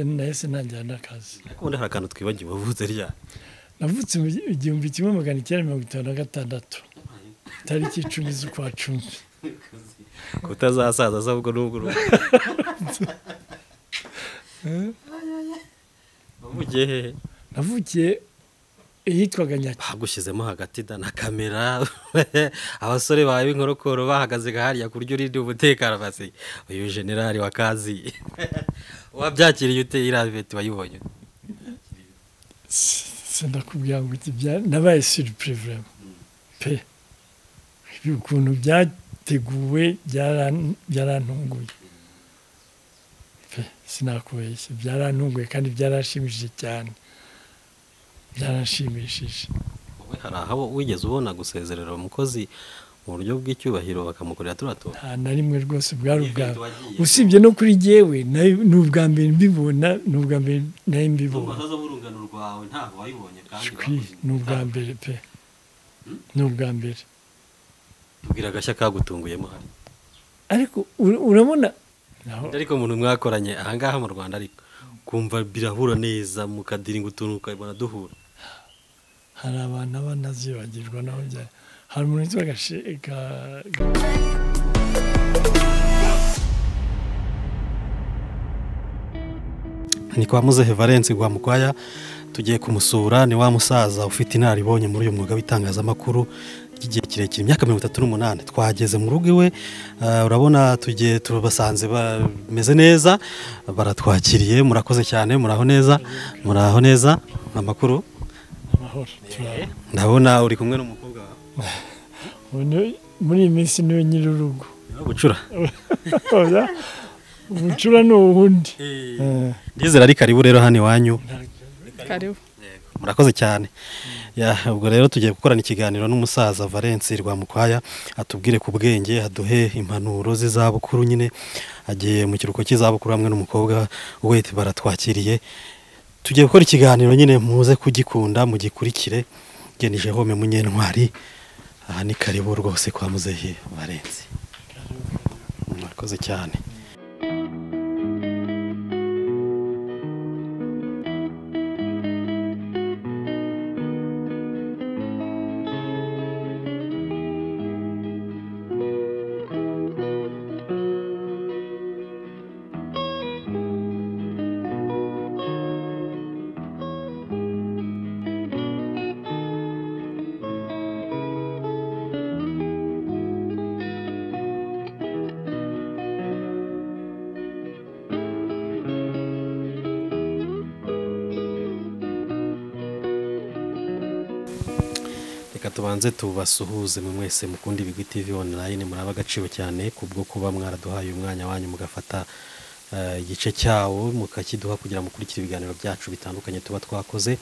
nahise ntangira n'akazi ubundi hari akantu twibagiwe wavutse rya navutse mu gi- igihumbi kimwe magana icyenda mirongo itanu na gatandatu tariki icumi z'ukwa cumi kutazasaza ahubwo n'ubwo uru- wavugiye hehe navukiye yitwaga nyaki bagushyizemo hagati da na kamera abasore bawe b'inkorokoro bahagaze hariya ku buryo urinda umutekano basi uyu generali wa kazi wabyakiriye ute iriya veti wayibonye ute? sindakubwira ngo iki bya nabaye suripure vurema pe ukuntu byateguwe byaran- byarantunguye pe sinakubeshya byarantunguye kandi byaranshimishije cyane byaranshimishije Wowe hari aho wigeze ubona gusezerera umukozi mu buryo bw'icyubahiro bakamukorera turiya tuntu nta na rimwe rwose bwari Event ubwabo wagiye. usibye no kuri jyewe nayo- ni ubwa mbere mbibona ni ubwa mbere nayo mbibona zo urungano rwawe ntabwo wayibonye Shwi, ni ubwa mbere pe ni ubwa mbere tubwira agashya kagutunguyemo hano ariko ura- urabona naho ariko umuntu mwakoranye ahangaha mu rwanda ariko kumva birahura neza mukadiringa utuntu ukabibona duhura hari abantu abanazibagirwa naho bya hari umuntu witwa Gashi- Ga- Ga- ni kwa muzehe valence gwa mukwaya tugiye kumusura ni wa musaza ufite inararibonye muri uyu mwuga w'itangazamakuru ry'igihe kirekire imyaka mirongo itatu n'umunani twageze mu rugo iwe eh, urabona tugiye tubasanze bameze neza baratwakiriye murakoze cyane muraho neza muraho neza amakuru amahoro turabona. ndabona uri kumwe n'umukobwa wawe Ubu ni- muri iyi minsi niwe nyiri urugo niwe bucura Oya, ubucura ni ubundi Eh, ndizera ari karibu rero hano iwanyu karibu murakoze cyane Ya, ubwo rero tugiye gukorana ikiganiro n'umusaza valence rwamukwaya atubwire ku bwenge aduhe impanuro z'izabukuru nyine agiye mu kiruhuko cy'izabukuru hamwe n'umukobwa we baratwakiriye tugiye gukora ikiganiro nyine muze kugikunda mugikurikire genije home munyentwari aha ni karibu rwose kwa muzehe valence murakoze cyane reka tubanze tubasuhuze mu mwese mukunda ibigwi tv online muraba agaciro cyane kubwo kuba mwaraduhaye umwanya wanyu mugafata eh, igice cyawo mukakiduha kugira mukurikire ibiganiro byacu bitandukanye tuba twakoze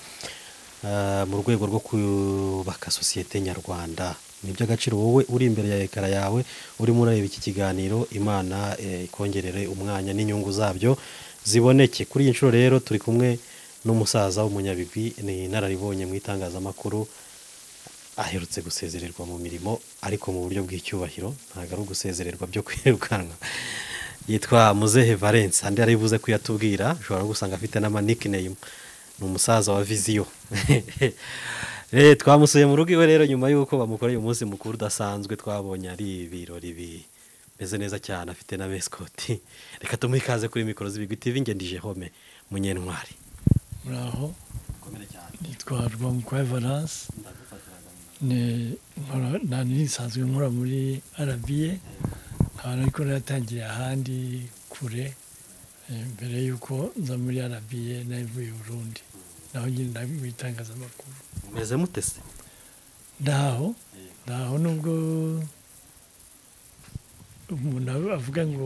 eh, mu rwego rwo kubaka sosiyete nyarwanda ni iby'agaciro wowe uri imbere ya ekara yawe urimo urareba iki kiganiro imana eh, ikongerere umwanya n'inyungu zabyo ziboneke kuri iyi nshuro rero turi kumwe n'umusaza w'umunyabigwi ni inararibonye mu itangazamakuru aherutse gusezererwa mu mirimo ariko mu buryo bw'icyubahiro ntabwo ari ugusezererwa byo kwirukanwa yitwa muzehe valence andi yaribuze ko yatubwira ushobora no gusanga afite n'amanikineyumu ni umusaza wa viziyo Eh, twamusuye mu rugo iwe rero nyuma y'uko bamukoreye umunsi mukuru udasanzwe twabonye ari ibirori bimeze neza cyane afite na mesikoti reka tumuhe ikaze kuri mikoro z'ibigwi tv ngendije home munyentwari muraho nitwa rwamukwaya valence ni nkora- nta nisanzwe nkora muri arabiye nkaba ariko natangiye ahandi kure eh, mbere y'uko nza muri arabiye navuye i burundi naho nyine nari mu itangazamakuru meze mutese ndaho ndaho nubwo umuntu aba- avuga ngo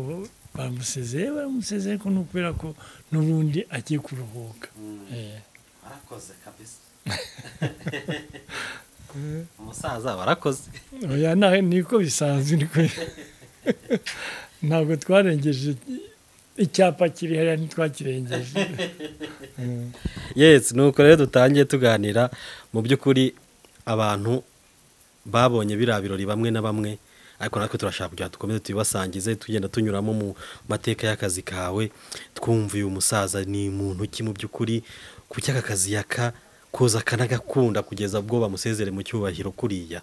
bamusezeye baramusezeye ko ni ukubera ko n'ubundi agiye kuruhuka Eh, warakoze kabisa umusaza warakoze oya na- niko bisanzwe niko ntabwo twarengeje icyapa kiri hariya ntitwakirengeje yes nuko rero dutangiye tuganira mu by'ukuri abantu babonye biriya birori bamwe na bamwe ariko natwe turashaka kugira ngo dukomeze tubibasangize tugenda tunyuramo mu mateka y'akazi kawe twumva uyu musaza ni muntu ki mu by'ukuri kuki aka kazi yaka koza akanagakunda kugeza ubwo bamusezere mu cyubahiro kuriya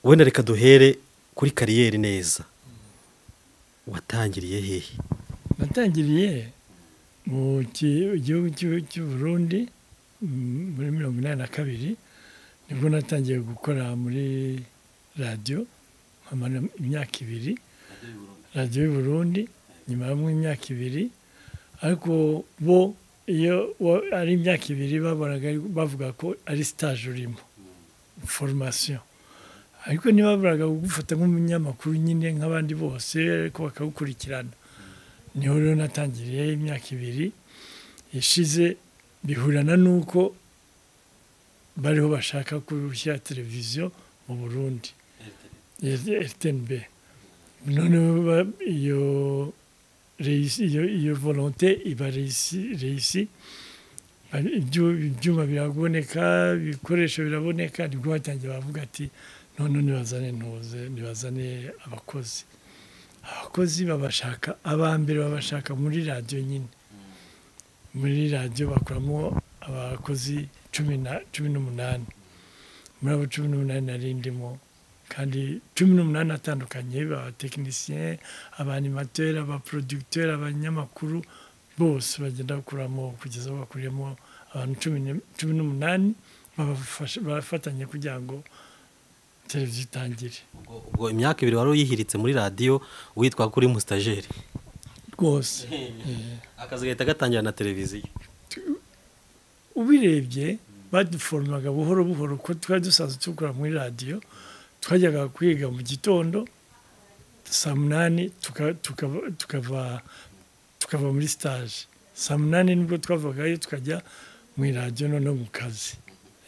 wenda reka duhere kuri kariyeri neza watangiriye hehe natangiriye mu ki- gihugu cy'u- cy'uburundi mm, muri mirongo inani na kabiri nibwo natangiye gukora muri radiyo nkamara imyaka ibiri radiyo y'uburundi nyimaramo imyaka ibiri ariko bo iyo wa- ari imyaka ibiri babonaga ari- bavuga ko ari stage urimo formation ariko ntibaburaga kugufata nk'umunyamakuru nyine nk'abandi bose ariko bakagukurikirana niho rero natangiriye imyaka ibiri ishize bihurana n'uko bariho bashaka gushyira televiziyo mu burundi rtnb noneho ba- iyo reisi- iyo iyo volonte iba reisi reisi Hari ibyu- ibyuma biraboneka ibikoresho biraboneka nibwo batangiye bavuga ati none nibazane ntuze nibazane abakozi abakozi babashaka aba mbere babashaka muri radiyo nyine muri radiyo bakuramo abakozi cumi na- cumi n'umunani muri abo cumi n'umunani nari ndimo kandi cumi n'umunani atandukanye abatekinisiye abanimateri abaproducteri abanyamakuru bose bagenda bakuramo kugeza aho bakuriyemo abantu cumi n- cumi n'umunani babafasha- bafatanye kugira ngo televiziyo itangire ubwo ubwo imyaka ibiri wari uyihiritse muri radiyo witwa kuri musitajeri rwose Eh. akazi gahita gatangira na televiziyo ubirebye baduforomaga buhoro buhoro ko twari dusanzwe dukora muri radiyo twajyaga kwiga mu gitondo saa munani tuka- tukava- tukava tukava muri stage saa munani nibwo twavagayo tukajya mu radiyo noneho mu kazi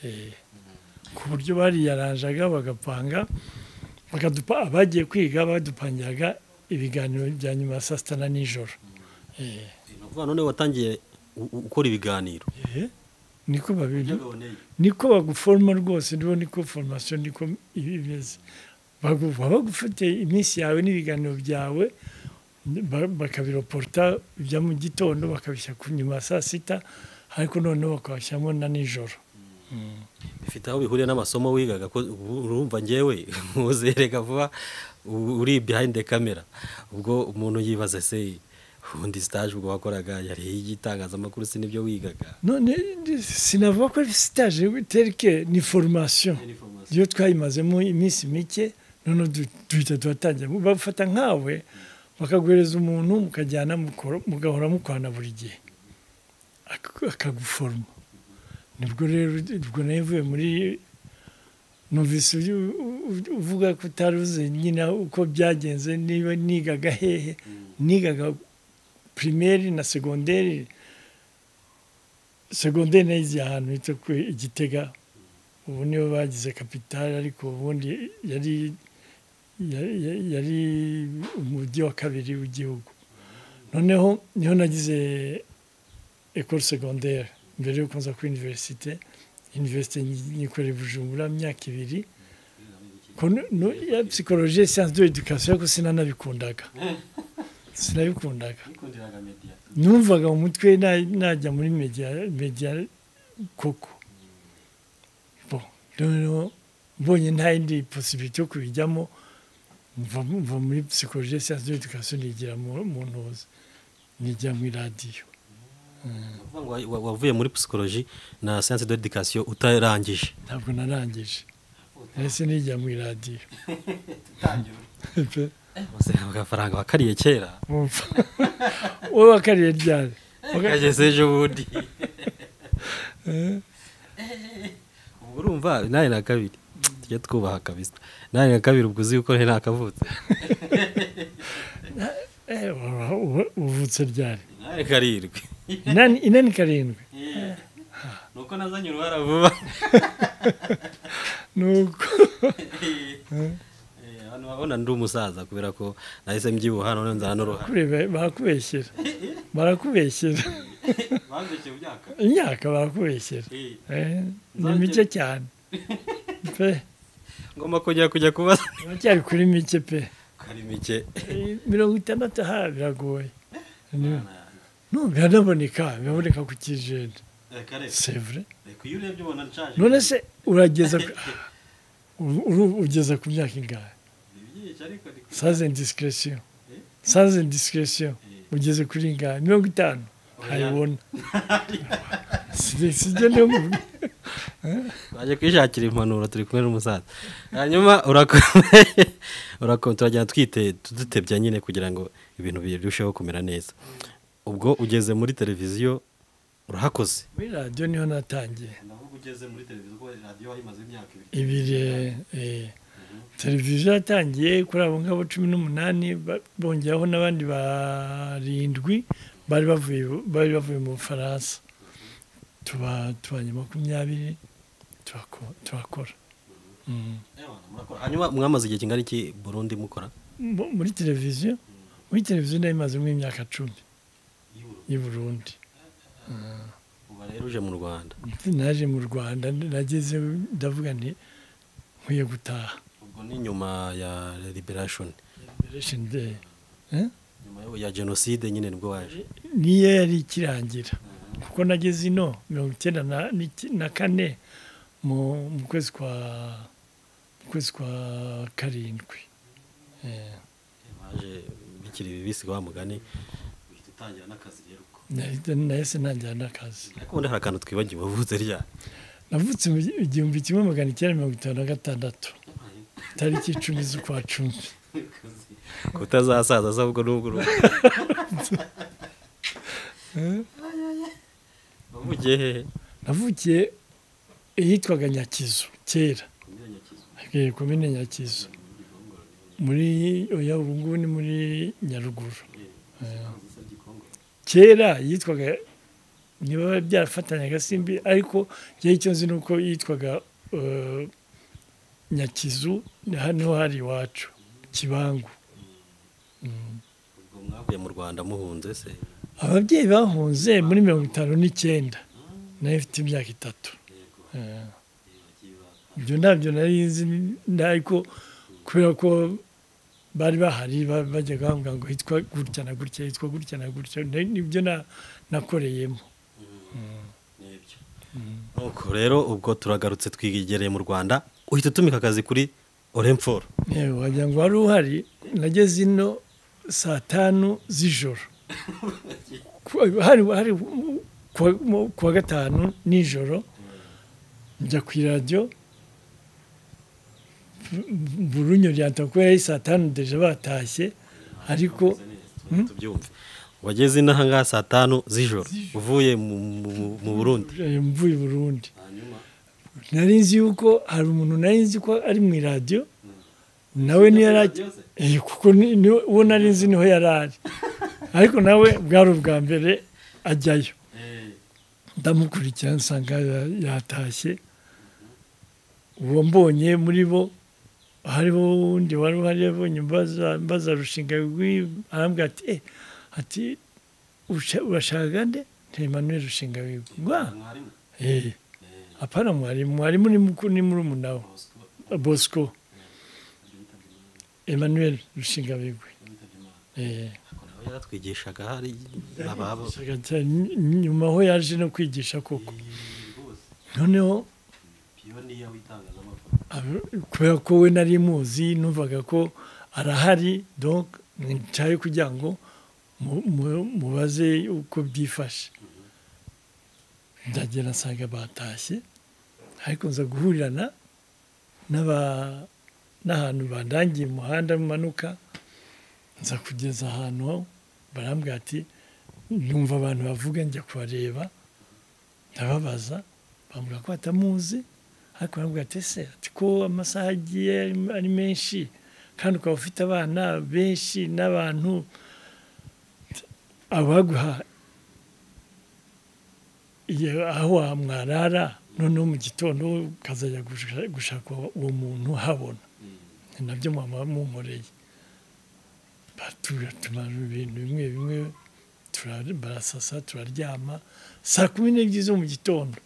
Eh, ku buryo bariyaranjaga bagapanga bakadupa abagiye kwiga badupangiraga ibiganiro bya nyuma ya saa sita na nijoro Eh, ni ukuvuga none watangiye u- u- ukora ibiganiro eh, niko babiri niko baguforoma rwose nibo niko foromasiyo niko iba imeze Bagu- baba bagufite iminsi yawe n'ibiganiro byawe ba- bakabiroporta ibya mu gitondo bakabishyira ku nyuma ya saa sita ariko noneho bakabashyiramo na nijoro bifite aho bihuriye n'amasomo wigaga ko ubu urumva ngewe muzereka vuba u- uri behind the camera ubwo umuntu yibaza se ubundi stage ubwo wakoraga yari iy'itangazamakuru si nibyo wigaga none sinavuga ko ari sitaje terike ni foromasiyo iyo twayimazemo iminsi mike noneho du- duhita tuhatangira bafata nkawe bakaguhereza umuntu mukajyana mukora- mugahora mukorana buri gihe Ak- akaguforoma nibwo rero ubwo nayo uvuye muri numvise uyu- u- uvuga ko utari uzi nyine uko byagenze niba nigaga hehe nigaga pirimeri na segonderi segonderi nayize ahantu hitwa ku igitega ubu nibo bagize kapitali ariko ubundi yari ya- ya- yari umujyi wa kabiri w'igihugu noneho niho nagize ekore segonderi mbere yo kuza kuri univerisite univerisite nyikorera i bujumbura myaka ibiri Kono- no- ya psychologie et science de l'éducation ariko sinanabikundaga sinabikundaga numvaga mu mutwe na- najya muri media media koko bo rero mbonye nta yindi posibilite yo kubijyamo mva mva muri psychologie et science de l'éducation nigira mu mu ntuza nigira mu radiyo Uvuga ngo wa- wa- wavuye muri psychology na science de education utarangije ntabwo narangije nahise nigira mu radiyo bose agafaranga wakariye kera wowe wakariye ryari Waka- kageze ejo bundi Eh, ubwo urumva nawe na kabiri tujya twubaha kabisa nawe na kabiri ubwo uzi yuko nta kavutse eh, wa- wa- wavutse ryari nawe karindwi inani inani karindwi nuko nazanye uruhara vuba nuko Eh, abantu babona ndi umusaza kubera ko nahise mbyibuha none nzana n'uruhara kureba barakubeshyera barakubeshyera bandukiye imyaka imyaka barakubeshyera Eh, ni Nzongere- mike cyane pe ngomba kujya kujya kubaza uracyari kuri mike pe ari mike Eh, mirongo itandatu aha biragoye no biranaboneka biraboneka ku kijeni sevure iyo urebye ubona nshaje none se urageza ku- uru- uru- ugeza ku myaka ingahe Ni byinshi ariko ni kure. saze disikiresiyo saze disikiresiyo ugeze kuri ingahe mirongo itanu ntabibona sijya niyo mubi baje kwishakira impanuro turi kumwe n'umusaza hanyuma urakomeye urakomeye turagenda twite tudutebya nyine kugira ngo ibintu birusheho kumera neza ubwo ugeze muri televiziyo urahakoze muri radiyo niho natangiye naho uba ugeze muri televiziyo kuko radiyo wayimaze imyaka ibiri ibiri eh, televiziyo yatangiye kuri abo ngabo cumi n'umunani ba- bongeraho n'abandi barindwi bari bavuye bari bavuye mu bufaransa tuba tubanye makumyabiri turako- turakora Mm. Ewana, murakora hanyuma mwamaze igihe kingana iki burundi mukora Mu- muri televiziyo muri televiziyo nayo imazemo imyaka cumi hanyuma y'i burundi uba rero uje mu rwanda naje mu rwanda nageze ndavuga nti nkwiye gutaha ubwo ni nyuma ya liberation liberation day Eh? nyuma yo- ya jenoside nyine nibwo waje niyo yari ikirangira kuko nageze ino mirongo icyenda na- n'iki- na kane mu mu kwezi kwa mu kwezi kwa karindwi Eh, waje bikiri bibisi wa mugani uhita utangira n'akazi rero uko nahita- nahise ntangira n'akazi ariko ubundi hari akantu twibagiwe wavuze rya navutse mu gi- igihumbi kimwe magana icyenda mirongo itanu na gatandatu tariki icumi z'ukwa cumi kutazasaza ahubwo n'ubwo uru- wavugiye hehe navukiye ahitwaga nyakizu kera kumenya nyakizu Eh, komine nyakizu muri oya ubu ngubu ni muri nyaruguru ntabwo usabye ikongoro kera yitwaga niba byarafatanya agasimbi ariko igihe cyo nzi ni uko yitwaga eh, nyakizu hano hari iwacu kibangu ubwo mwavuye mu rwanda muhunze se ababyeyi bahunze muri mirongo itanu n'icyenda nayo ifite imyaka itatu Eh, ibyo ntabyo nari nzi ni- ariko kubera ko bari bahari ba- bajyaga bambwira ngo hitwa gutya na gutya hitwa gutya na gutya ni- nibyo na- nakoreyemo nibyo nuko rero ubwo turagarutse twigereye mu rwanda uhita utumika akazi kuri oremforo yewe wagira ngo wari uhari nageze ino saa tanu z'ijoro Ku- hari hari kuwa, mu- kuwa gatanu nijoro njya ku iradiyo burunyo ryanta kuko yari saa tanu deje batashye ariko tubyumve wageze inaha ngaha saa tanu z'ijoro uvuye mu- mu- mu burundi eh, mvuye i burundi hanyuma nari nzi yuko hari umuntu nari nzi ko ari mu iradiyo nawe niyo yari Radiyo se? Eh, kuko ni- ni- uwo nari nzi niho yari ari ariko nawe bwari ubwa mbere ajyayo Eh, ndamukurikirana nsanga ya- yatashye uwo mbonye muri bo hariho uwundi wari uhari yabonye mbaza- mbaza rushinga rw'i- arambwira ati eh ati "Usha- urashaka nde nti Emmanuel rushinga wiwe ngwa mwarimu eh apana mwarimu mwarimu ni mukuru ni murumuna we Bosco, bosco emmanuel rushingabigwi witabye Imana. eh Ariko nawe yaratwigishaga hari ababo Shaka cyane, ny- nyuma aho yaje no kwigisha koko Eh, rwose noneho piyoniya w'itangazamakuru ab- kubera ko we nari muzi numvaga ko arahari donc ncaye kugira ngo mu- mu- mubaze uko byifashe ndagera nsanga batashye ariko nza guhurirana n'aba- n'ahantu bandangiye umuhanda umanuka nza kugeza ahantu aho barambwira ati numva abantu bavuga njya kubareba ndababaza bambwira ko batamuzi ariko barambwira ati ese ati ko amasaha agiye ari- ari menshi kandi ukaba ufite abana benshi n'abantu abaguha iyo- aho wamwarara noneho mu gitondo ukazajya gusha- gushaka uwo muntu uhabona ni nabyo mama mumureye tumaze ibintu bimwe bimwe tura- barasasa turaryama saa kumi n'ebyiri zo mu gitondo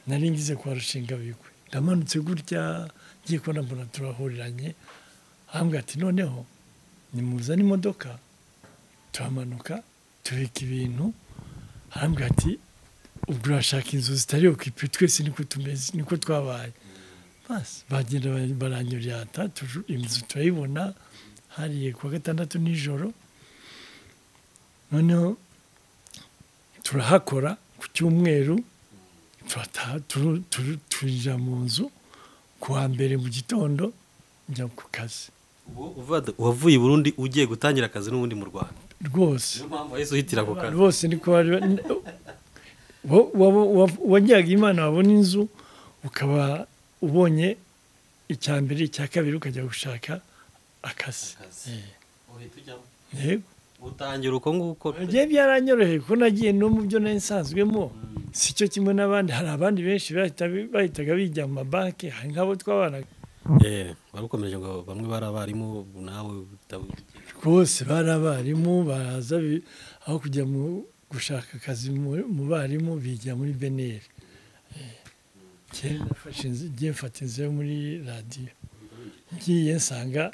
nari ngize kwa rushinga bigwe ndamanutse gutya ngiye kubona mbona turahuriranye ahambwa ati noneho nimuzane imodoka turamanuka tubika ibintu ahambwa ati ubwo urashaka inzu zitari ku ipi twese niko tumeze niko twabaye basi bagenda ba- baranyurata tuju- inzu turayibona hariye kuwa gatandatu nijoro noneho turahakora ku cyumweru turataha turu- turu- turinjira mu nzu ku wa mbere mu gitondo njya ku kazi wavuye i burundi ugiye gutangira akazi n'ubundi mu rwanda rwose niyo mpamvu wahise uhitira ako abantu kazi bose niko bari n- wa- wa- wa- wagiraga imana wabona inzu ukaba ubonye icya mbere icya kabiri ukajya gushaka akazi Akazi. Eh, uhita ujyamo yego utangira uko nguko pe. byari byaranyoroheye kuko nagiye no mu byo nari nsanzwemo si cyo kimwe n'abandi hari abandi benshi bahita- bahitaga bijya mu mabanki hari nk'abo twabana Eh, wari ukomeje ngo bamwe bari abarimu ubu nawe uta- rwose bari abarimu baraza bi- aho kujya mu gushaka akazi mu- mu barimu bigira muri beneri ngiye mfata inzu yo muri radiyo ngiye nsanga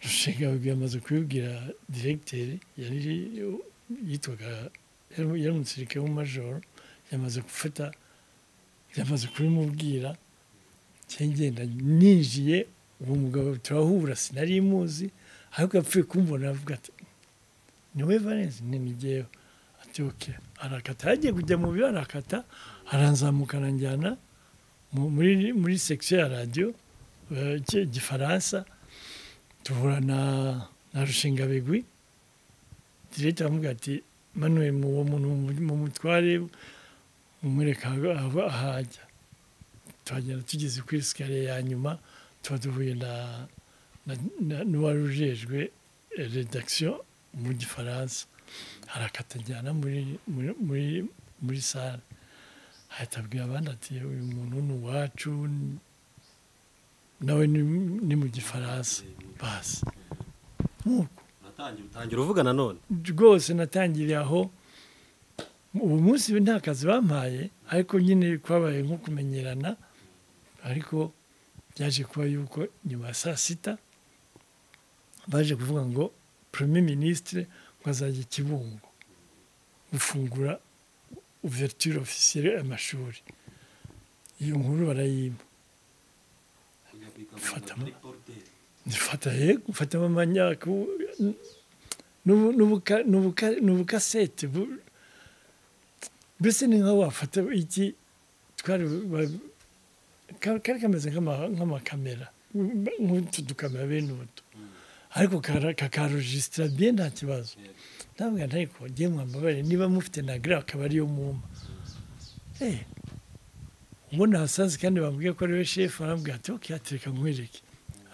rushinga yamaze kubibwira diregiteri yari yitwaga yari yari umusirikare w'umumajoro yamaze gufata yamaze kubimubwira cyangwa ngenda ninjiye uwo mugabo turahura sinari muzi ariko yapfuye kumbona aravuga ati niwe valensi ntimugeyeho ati oke arakata yagiye kujya mu biro arakata aranzamuka aranjyana mu- muri muri section ya radiyo eh, Gi- gifaransa duhura na na rushingabigwi diregita aramubwira ati manuwe mu uwo muntu mu- mu mutware umwereka aho ahajya tuhagenda tugeze kuri sikariye ya nyuma tuba duhuye na na- na- n'uwari ujejwe eh, redakisiyo mu gifaransa arakatajyana muri muri muri muri sale ahita abwira abandi ati uyu muntu ni uwacu n- nawe ni ni mu gifaransa basi nk'uko uratangira utangira utangira uvuga nanone rwose natangiriye aho ubu munsi nta kazi bampaye ariko nyine kwabaye nko kumenyerana ariko byaje kuba yuko nyuma ya saa sita baje kuvuga ngo premier ministre ngo azajya i kibungo gufungura ouverture officielle amashuri iyo nkuru barayimpa kujya ku Fata ikavuga mu- muri poruteri Nifata yego mfata amanyako n'ubukasete bu- mbese ni nka wafata iki twari ba- ka- kari kameze nk'ama- nk'amakamera nk'utu dukamera bene utu ariko kakarojisitira bye nta kibazo ntabwo ariko ngiye mwambabare niba mufite na gira akaba ariyo mumpa Eh, mbona hasazi kandi bambwiye ko ariwe shefu arambwira ati oke atereka nkwereke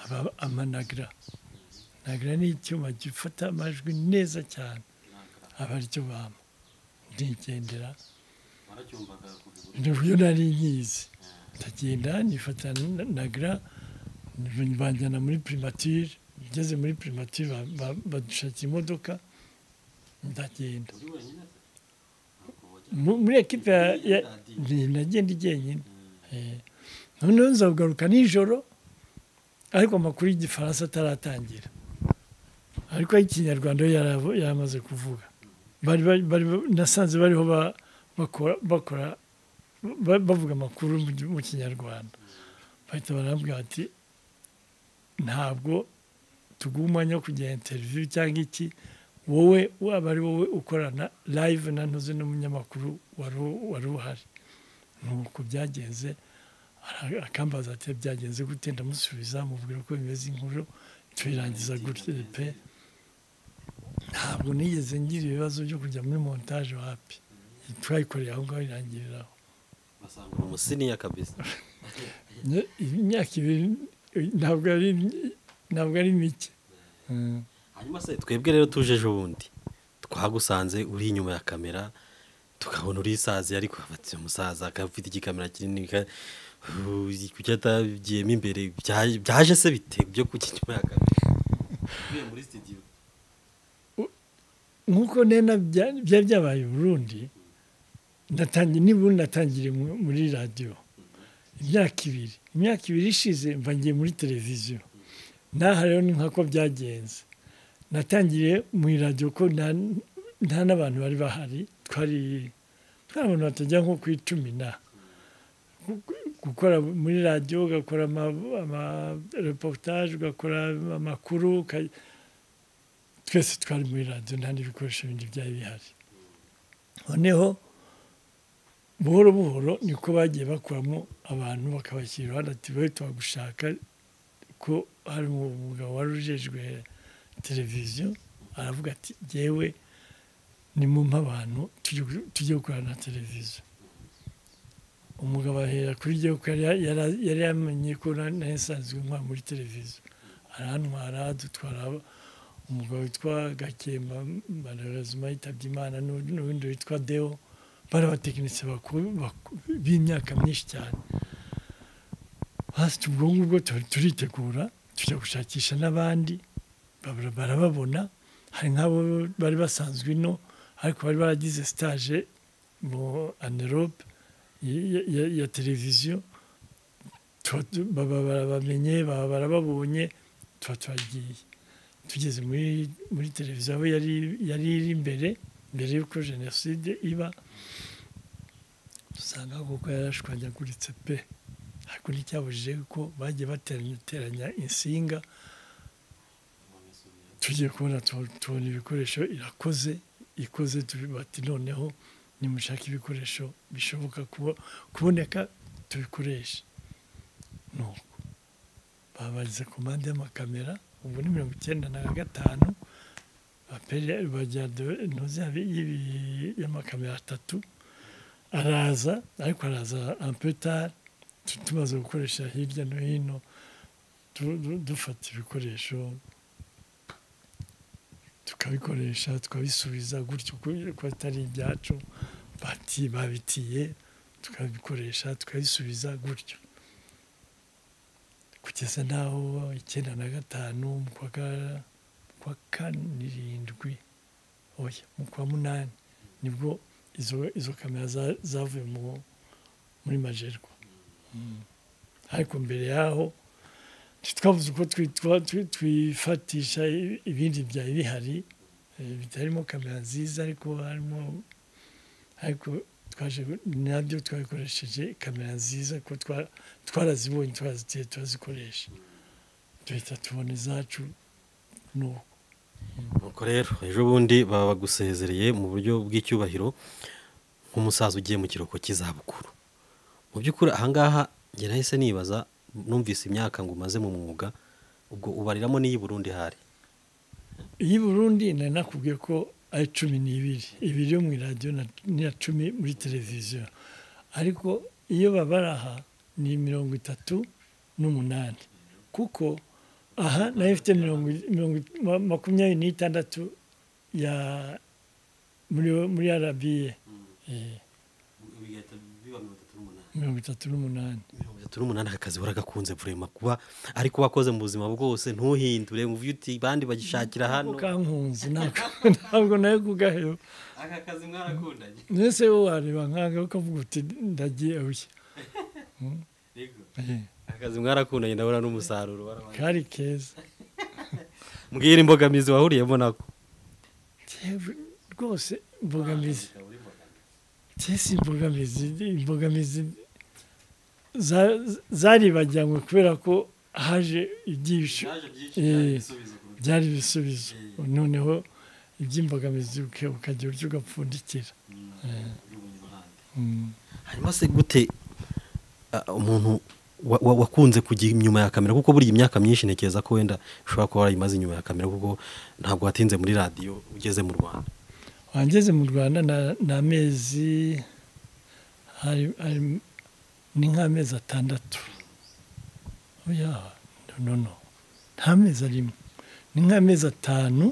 aba amanagra nagra ni icyuma gifata amajwi neza cyane naka aba aricyo bampa ndigendera waracyumvaga kuva i burundi nibyo nari nyizi ndagenda nifata na- nagra nib- banjyana muri primature ngeze muri primature ba- ba- badushakira imodoka ndagenda uri wenyine se ntabwo wajya Mu- muri ekipe ya- ya- ni- nagenda igenyine Eh, noneho nzabugaruka nijoro ariko amakuru y'igifaransa ataratangira ariko ay'ikinyarwanda yo yarabo- yaramaze kuvuga bari bari- bari nasanze bariho ba- bakora bakora ba- bavuga amakuru mu gi- mu kinyarwanda bahita barambwira ati ntabwo tuguha umwanya wo kugenda interiviyu cyangwa iki wowe waba ari wowe ukorana live nanoze n'umunyamakuru wari u- wari uhari nuko byagenze ara- akambaza ati byagenze gute ndamusubiza mubwira ko bimeze inkuru tuyirangiza gutya pe ntabwo nigeze ngira ibibazo byo kujya muri montage wapi twayikoreye aho ngaho irangiriraho basanga ni umusiniya kabisa Nye- imyaka ibiri ntabwo ari ntabwo ari mike Mm. hanyuma se twebwe rero tuje ejo bundi twagusanze uri inyuma ya kamera tukabona uri isazi ariko afatiye umusaza akaba afite igikamera kinini ka- Uh, kuki atagiyemo imbere byaje byaje se bite byo kuki inyuma ya kamera uvuye muri sitidiyo nk'uko nena bya- byari byabaye i burundi natangi- n'i burundi natangiriye mu- muri radiyo imyaka ibiri imyaka ibiri ishize mva ngiye muri televiziyo naha rero ni nkako byagenze natangiriye mu iradiyo ko nta- nta n'abantu bari bahari twari twari abantu batajya nko ku icumi na gukora muri radiyo ugakora amareportage ugakora amakuru uka- twese twari muri radiyo nta n'ibikoresho bindi byari bihari noneho buhoro buhoro niko bagiye bakuramo abantu bakabashyira iruhande ati we tubagushaka ko hari umugabo wari ujejwe televiziyo aravuga ati yewe nimumpa abantu tujye- tujye gukorana na televiziyo umugabo ahera kuri jyewe kuko yari yari- yari yamenye ko na- nari nsanzwe nkora muri televiziyo arantwara dutwara umugabo witwa gakemba malheureusement yitabye imana n'u- n'uwundi witwa deo bari abatekinisiye bakuru baku- b'imyaka myinshi cyane hasi ubwo ngubwo tu- turitegura tujya gushakisha n'abandi babura- barababona hari nk'abo bari basanzwe ino ariko bari baragize stage mu anerope ya- ya- ya- ya televiziyo tuba tu- baba barabamenye baba barababonye tuba turagiye tugeze muri muri televiziyo aho yari yari iri imbere mbere y'uko jenoside iba dusanga kuko yarashwanyaguritse pe ariko nticyabujije ko bagiye bateranya insinga tugiye kubona tu- tubona ibikoresho irakoze ikoze tubi- bati noneho nimushaka ibikoresho bishoboka kubo- kuboneka tubikoreshe nuko babagize komande y'amakamera ubu ni mirongo icyenda na gatanu bapere bajya de- ntuzi yabi- y'ibi- y'amakamera atatu araza ariko araza ampetari tumaze gukoresha hirya no hino du- du- dufata ibikoresho tukabikoresha tukabisubiza gutyo ku- ko atari ibyacu bati babitiye tukabikoresha tukabisubiza gutyo kugeza n'aho icyenda na gatanu mu kwa ka- mu kwa kanirindwi oya mu kwa munani nibwo izo izo kamera za- zavuye mu muri majerwa ariko mbere yaho ntitwavuze uko twitwa twi- twifatisha i- ibindi byari bihari eh, bitarimo kamera nziza ariko harimo ariko twaje nabyo twabikoresheje kamera nziza ko twa- twarazibonye twarazitiye turazikoresha duhita tubona izacu nuko nuko rero ejo bundi baba bagusezereye mu buryo bw'icyubahiro nk'umusaza ugiye mu kiruhuko cy'izabukuru mu by'ukuri ahangaha njye nahise nibaza numvise imyaka ngo umaze mu mwuga ubwo ubariramo n'iyi Burundi hari iyi burundi nari nakubwiye ko ari cumi n'ibiri ibiri yo mu iradiyo na- n'iya cumi muri televiziyo ariko iyo babaraha ni mirongo itatu n'umunani kuko aha nayo ifite mirongo mirongo ma- makumyabiri n'itandatu ya muri muri arabiye Eh, bigahita biba mirongo itatu n'umunani mirongo itatu n'umunani mirongo itatu n'umunani akazi waragakunze vurema kuba ariko wakoze mu buzima bwose ntuhindure ngo uvuge uti bandi bagishakira hano kankunze ntabwo ntabwo nayo kugaheba aka kazi mwarakundanye mbese wowe wareba nkange ukavuga uti ndagiye ushya rego Eh, akazi mwarakundanye ndabona n'umusaruro warabaye. kari keza mbwira imbogamizi wahuriyemo nako Yewe, rwose imbogamizi ikaba uri imbogamizi cyese imbogamizi imbogamizi za- zaribajyanywe kubera ko haje ibyihisho byaje byinshi Eh. cyane ibisubizo ku rugo byari ibisubizo Mm. noneho iby'imbogamizi uke- ukagira uburyo ugapfundikira rw'ubundi buhanga Mm. hanyuma se gute ah, umuntu wa- wa- wakunze kujya inyuma ya kamera kuko buriya imyaka myinshi ntekereza ko wenda ushobora kuba warayimaze inyuma ya kamera kuko ntabwo watinze muri radiyo ugeze mu rwanda wangeze mu rwanda na- ni amezi hari- hari- ni nk'amezi atandatu oya no no no nta mezi arimo ni nk'amezi atanu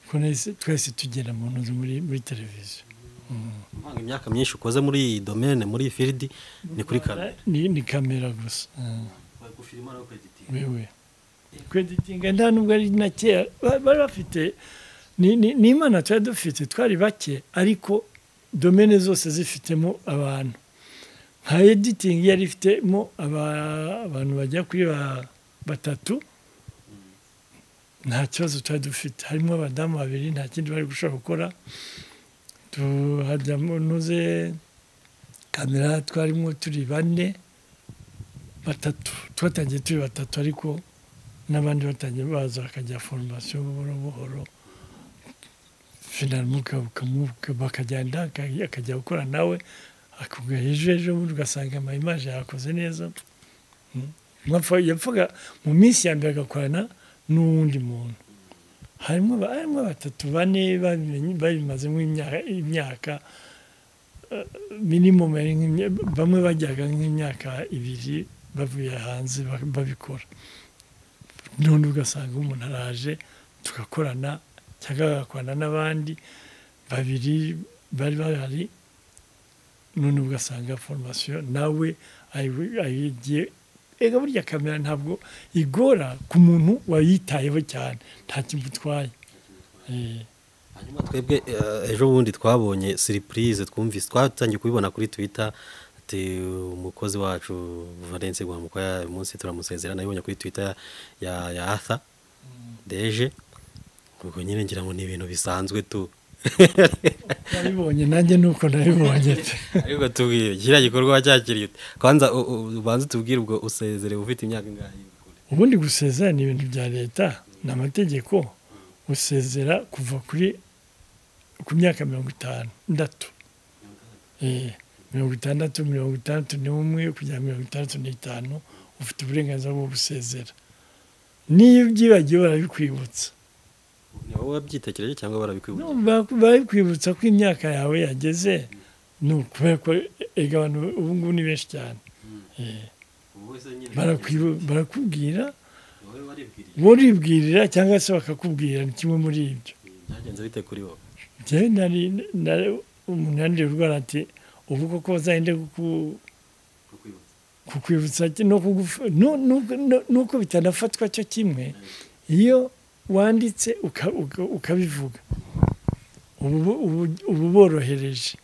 ko nahise- twese tugera mu nzu muri muri televiziyo Uvanga imyaka myinshi ukoze muri iyi domene muri iyi firidi ni kuri kamera ni ni kamera gusa Mm. gufirima no kweditinga wewe kweditinga nta nubwo ari na kera ba- bari bafite ni- ni ni imana twari dufite twari bake ariko domene zose zifitemo abantu nka editingi yari ifitemo aba- abantu bajya kuri ba- batatu nta kibazo twari dufite harimo abadamu babiri nta kindi bari gushobora gukora tuhajyamo nuze kamera twarimo turi bane batatu twatangiye turi batatu ariko n'abandi batangiye baza bakajya foromasiyo buhoro buhoro finalmente uka- ukamu- bakagenda akaj- akajya gukora nawe akubwira ejo ejo bundi ugasanga ama imaje yakoze neza Mm. Mwapfa- yapfaga mu minsi ya mbere agakorana n'uwundi muntu harimo ba- harimo batatu bane babimenye- babimazemo imyaka- imyaka eh, minimum yari nk'imya- bamwe bajyaga nk'imyaka ibiri bavuye hanze ba- babikora none ugasanga umuntu araje tugakorana cyangwa bagakorana n'abandi babiri bari bahari none ugasanga foromasiyo nawe ayi- ayigiye ega burya kamera ntabwo igora ku muntu wayitayeho cyane nta kintu utwaye Eh, hanyuma twebwe eh, ejo bundi twabonye siripurize twumvise twatangiye kubibona kuri twita ati umukozi wacu valence guhamuka uyu munsi turamusezera nabibonye kuri twita ya ya atha deje ubwo nyine ngira ngo ni ibintu bisanzwe tu nabibonye nanjye nuko nabibonye pe ariko tubwire kiriya gikorwa wacyakiriye ute? kwanza u- u- ubanze tubwire ubwo usezerewe ufite imyaka ingahe ubundi gusezera ni ibintu bya leta ni amategeko usezera kuva kuri ku myaka mirongo itanu ndatu Eh, mirongo itandatu mirongo itandatu n'umwe kugera mirongo itandatu n'itanu ufite uburenganzira bwo gusezera niyo ubyibagiwe barabikwibutsa ni wowe wabyitekereje cyangwa barabikwibutsa No, ba- barabikwibutsa ko imyaka yawe yageze ni ukubera ko ega abantu ubu ngubu ni benshi cyane Eh, ubu wese nyine barakwibu- barakubwira wowe waribwiriye buribwirira cyangwa se bakakubwira ni kimwe muri ibyo byagenze bite kuri wowe njyewe nari nari umuntu yandiye urwara ati ubu koko bazahinde kuku- kukwibutsa kukwibutsa ki- no kugufa- no- no- no- nuko bitanafatwa cyo kimwe iyo wanditse uka- uka- ukabivuga ubu ubu- uba uborohereje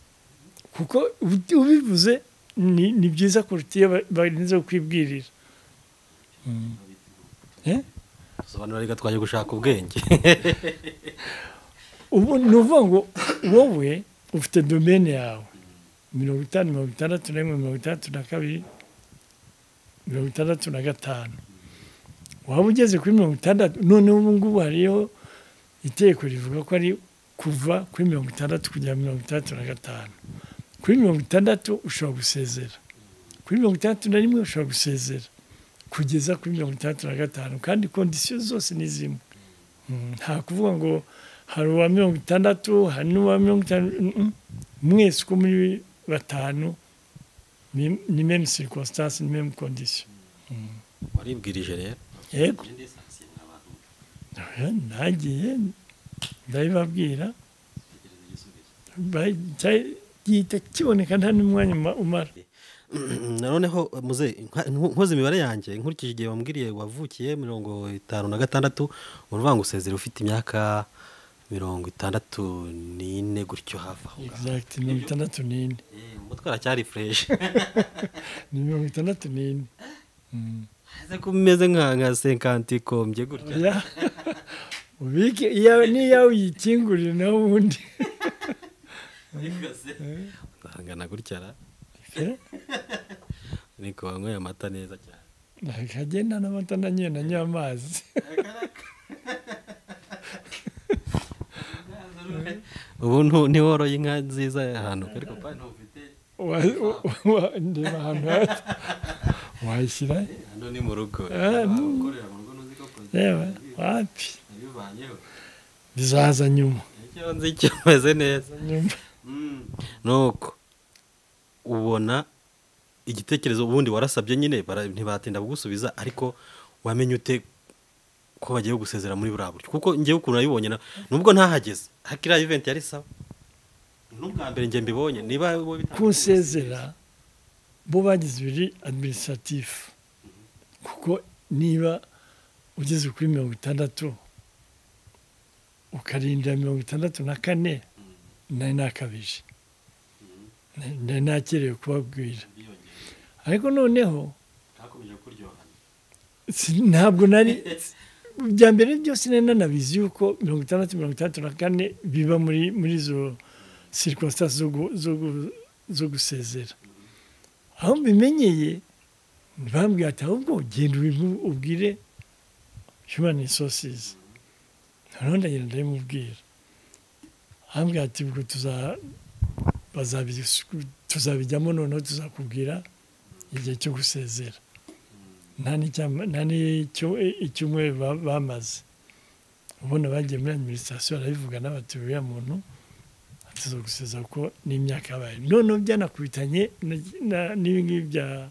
kuko ubi- ubivuze ni ni byiza kuruta iyo ba- barinze kukwibwirira Eh? dusobanura reka twajya gushaka ubwenge ubu ni ukuvuga ngo wowe ufite domene yawe mirongo itanu mirongo itandatu na rimwe mirongo itandatu na kabiri mirongo itandatu na gatanu waba ugeze kuri mirongo itandatu noneho ubu ngubu hariho itegeko rivuga ko ari kuva kuri mirongo itandatu kugera mirongo itandatu na gatanu kuri mirongo itandatu ushobora gusezera kuri mirongo itandatu na rimwe ushobora gusezera kugeza kuri mirongo itandatu na gatanu kandi kondisiyo zose ni zimwe Mm, nta kuvuga ngo hari uwa mirongo itandatu hari n'uwa mirongo itanu mm, mwese uko muri batanu ni- ni meme circonstance ni meme condition waribwirije rero yego njye ndesasiye abantu nagiye ndabibabwira tekereza igisubizo ba- cya- gihita kiboneka nta n'umwanya uma- umara noneho muze nka- nko- nkoze imibare yanjye nkurikije igihe wambwiriye wavukiye mirongo itanu na gatandatu uruvuga ngo usezere ufite imyaka mirongo itandatu n'ine gutyo hafi aho ngaho exact mirongo itandatu n'ine Eh, umutwe aracyari fureshi ni mirongo itandatu n'ine Mm. aze ko umeze nka nka senkanti kombye gutya Ya. ubike iyawe n'iyawe uyikingurire nawe ubundi ariko se angana gutya ra Eh? niko wanyweye amata neza cyane nakagenda n'amata nanyoye nanywa amazi ubu ntu- ntiworoye inka nziza ahantu ariko pa- hano ufite Wa- wa- wa- ndeba ahantu hafi. wayishyira he? hano ni mu rugo Ah, mm, ukorera mu rugo n'uzi ko reba kongera wapi nabivanyeho bizaza nyuma icyo nzi kimeze neza nyuma Mm. nuko ubona igitekerezo ubundi warasabye nyine bara- ntibatinda kugusubiza ariko wamenye ute ko bagiye gusezera muri buriya buryo kuko ngewe ukuntu nabibonye na- nubwo ntahageze hakiriya iventi yari sawa n'ubwa mbere njye mbibonye niba wowe bitangiye kunsezera bo bagize ibiri adiminisitiratifu kuko niba ugeze kuri mirongo itandatu ukarindira mirongo itandatu na kane nari nakabije nari nakerewe kubabwira biyongera ariko noneho hakomeje kuryohana si- ntabwo nari bya mbere byose nari nanabizi yuko mirongo itandatu mirongo itandatu na kane biba muri muri izo sirikositasi zo gu- zo gu- zo gusezera aho mbimenyeye ntibambwiye ati ahubwo genda ubimu- ubwire human resources noneho ndagenda ndabimubwira ahambwira ati ubwo tuza bazabisu- tuzabijyamo noneho tuzakubwira igihe cyo gusezera nta n'icyama- nta n'icyo- icyumweru ba- bamaze ubona bagiye muri adiminisitirasiyo barabivuga n'abati uriya muntu atuza gusezera ko n'imyaka yabaye noneho byanakubitanye na- na- n'ibi ngibi bya-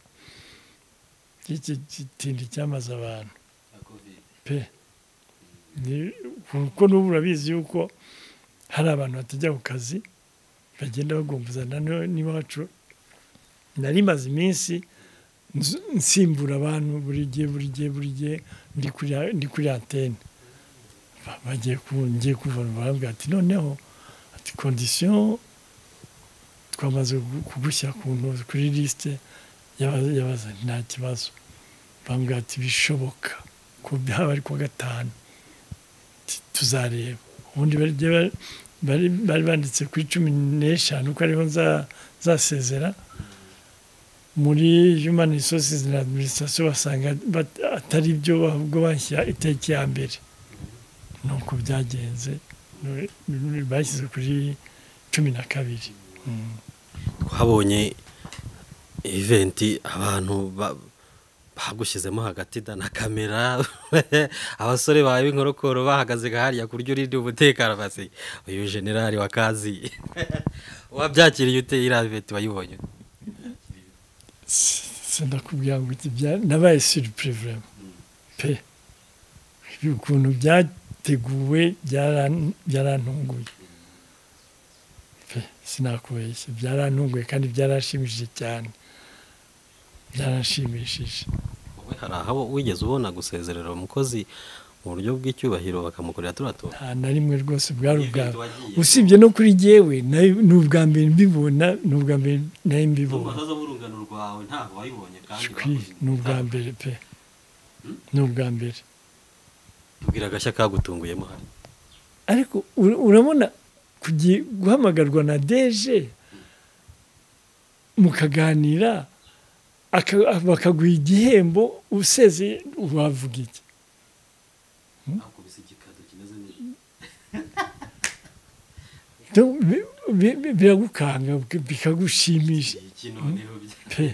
by'iki gitindi cyamaze abantu ya kovide pe Ni- kuko n'ubu urabizi yuko hari abantu batajya ku kazi bagenda bagombuzana no- n'iwacu nari maze iminsi nzu- nsimbura abantu buri gihe buri gihe buri gihe ndi kuri ndi kuri antene Ba- bagiye ku- ngiye kuvana barambwira ati noneho ati kondisiyo twamaze kugu- kugushyira ku ntu- kuri lisite y'aba- y'abazanye nta kibazo bambwira ati bishoboka ko byaba ari kuwa gatanu Ati, tuzareba ubundi bari bari- bari bari banditse kuri cumi n'eshanu ko ariho nza- nzasezera muri human resources na administration basanga bat- atari byo ahubwo bashyira itariki ya mbere ni uko byagenze nu- nu- bashyize kuri cumi na kabiri Mm. twabonye eventi abantu ba- bagushyizemo hagati da na kamera abasore bawe b'inkorokoro bahagaze hariya ku buryo urinda umutekano basi uyu generali wa kazi wabyakiriye ute iriya eventi wayibonye ute? sindakubwira ngo iki bya nabaye surprise vraiment pe ukuntu byateguwe byaran- byarantunguye pe sinakubeshya byarantunguye kandi byarashimishije cyane byaranshimishije wowe hari aho wigeze ubona gusezerera umukozi mu buryo bw'icyubahiro bakamukorera turiya tuntu nta na rimwe rwose bwari ubwa Event wagiye. usibye no kuri jyewe nayo- ni ubwa mbere mbibona ni ubwa mbere nayo mbibona n'umutaza w'urungano rwawe ntabwo wayibonye kandi Shwi, ni ubwa mbere pe ni ubwa mbere tubwira agashya kagutunguyemo hari ariko ura- urabona kugi- guhamagarwa na deje mukaganira aka- bakaguha igihembo useze wavuga iki akubise igikado kimeze neza Do- bi- bi- bi- biragukanga bik- bikagushimisha iki noneho bya pe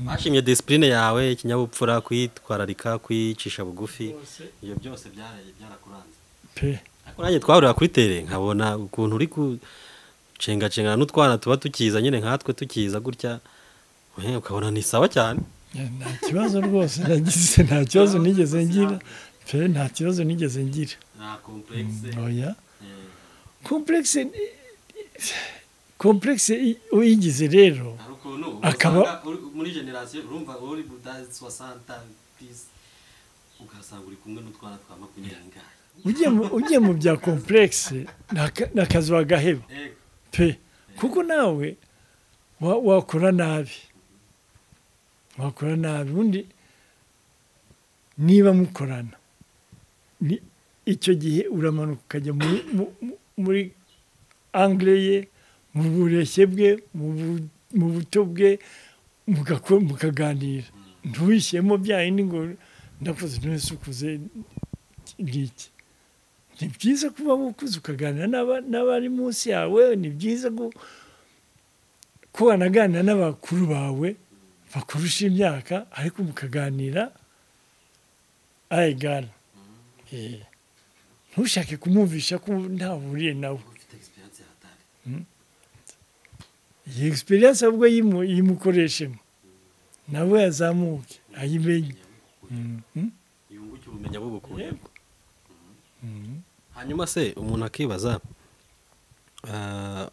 bashimye disipurine yawe ikinyabupfura kwitwararika kwicisha bugufi ibyo byose byaraye byarakuranze pe Ariko nanjye twahurira kuri tere nkabona ukuntu uri gucengacengana n'utwana tuba tukiza nyine nkatwe tukiza gutya eh, ukabona ni sawa cyane nta kibazo rwose nagize nta kibazo nigeze ngira pe nta kibazo nigeze ngira nta komplekse oya eh, komplekse komplekse uyigize rero hari ukuntu Akaba- usanga uri- muri generasiyo urumva uri budazi sosanta pisi ugasanga uri kumwe n'utwana twa makumyabiri n'ingahe ugiye mu- ugiye mu bya komplekse ni akazi wagaheba ego pe kuko nawe wa- wakora nabi wakora nabi ubundi niba mukorana ni icyo gihe uramanuka ukajya muri, mu- mu- muri angire ye mu bureshye bwe mu bu- mu buto bwe mugako- mukaganira ntuwishyemo bya yindi ngo ndakoze ntuwese ukuze ngiki ni byiza kuba wukuze ukaganira n'aba- n'abari munsi yawe ni byiza gu- ko wanaganira n'abakuru bawe bakurusha imyaka ariko mukaganira ayigana ntushake kumwumvisha ko ntahuriye nawe ufite egisperiyanse yahatari iyi egisperiyanse ahubwo yimu- yimukoreshemo nawe yazamuke ayimenye Mhm. yunguke ubumenyi umenya bubukuye Yego. Mhm. hanyuma se umuntu akibaza ah,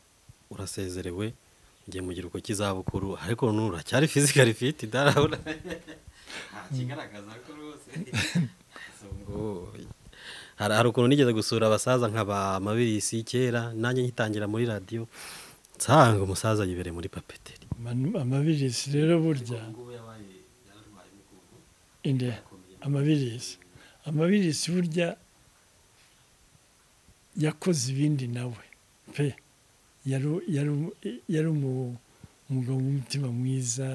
urasezerewe ngiye mu giruko cy'izabukuru ariko n'ubu uracyari fizikari fiti darabona nta kigaragaza ko rwose ngo hari hari ukuntu nigeze gusura abasaza nkaba amabirisi kera nanjye ngitangira muri radiyo nsanga umusaza yibereye muri papeteri amabirisi rero burya ubu ngubu yabaye yararwaye mu kuboko inde yakomeye amabirisi amabirisi burya yakoze ibindi nawe pe yari yari yari umu- umugabo w'umutima mwiza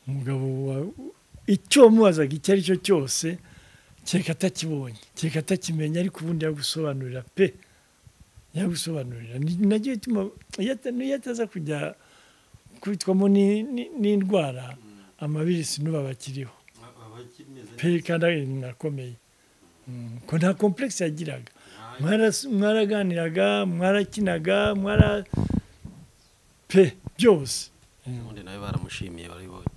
umugabo wa- icyo wamubazaga icyo ari cyo cyose kereka atakibonye kereka atakimenya ariko ubundi yagusobanurira pe yagusobanurira Ni- nacyo gituma iyo ata- n'iyo ataza kujya kubitwamo ni- ni- n'indwara amabirisi n'ubu aba akiriho Aba- aba akimeze pe kandi ari mwakomeye Mm, ko nta komplekisi yagiraga ntayo. Mwaras- mwaraganiraga mwarakinaga mwara pe byose Mm, ubundi nawe baramushimiye barabibonye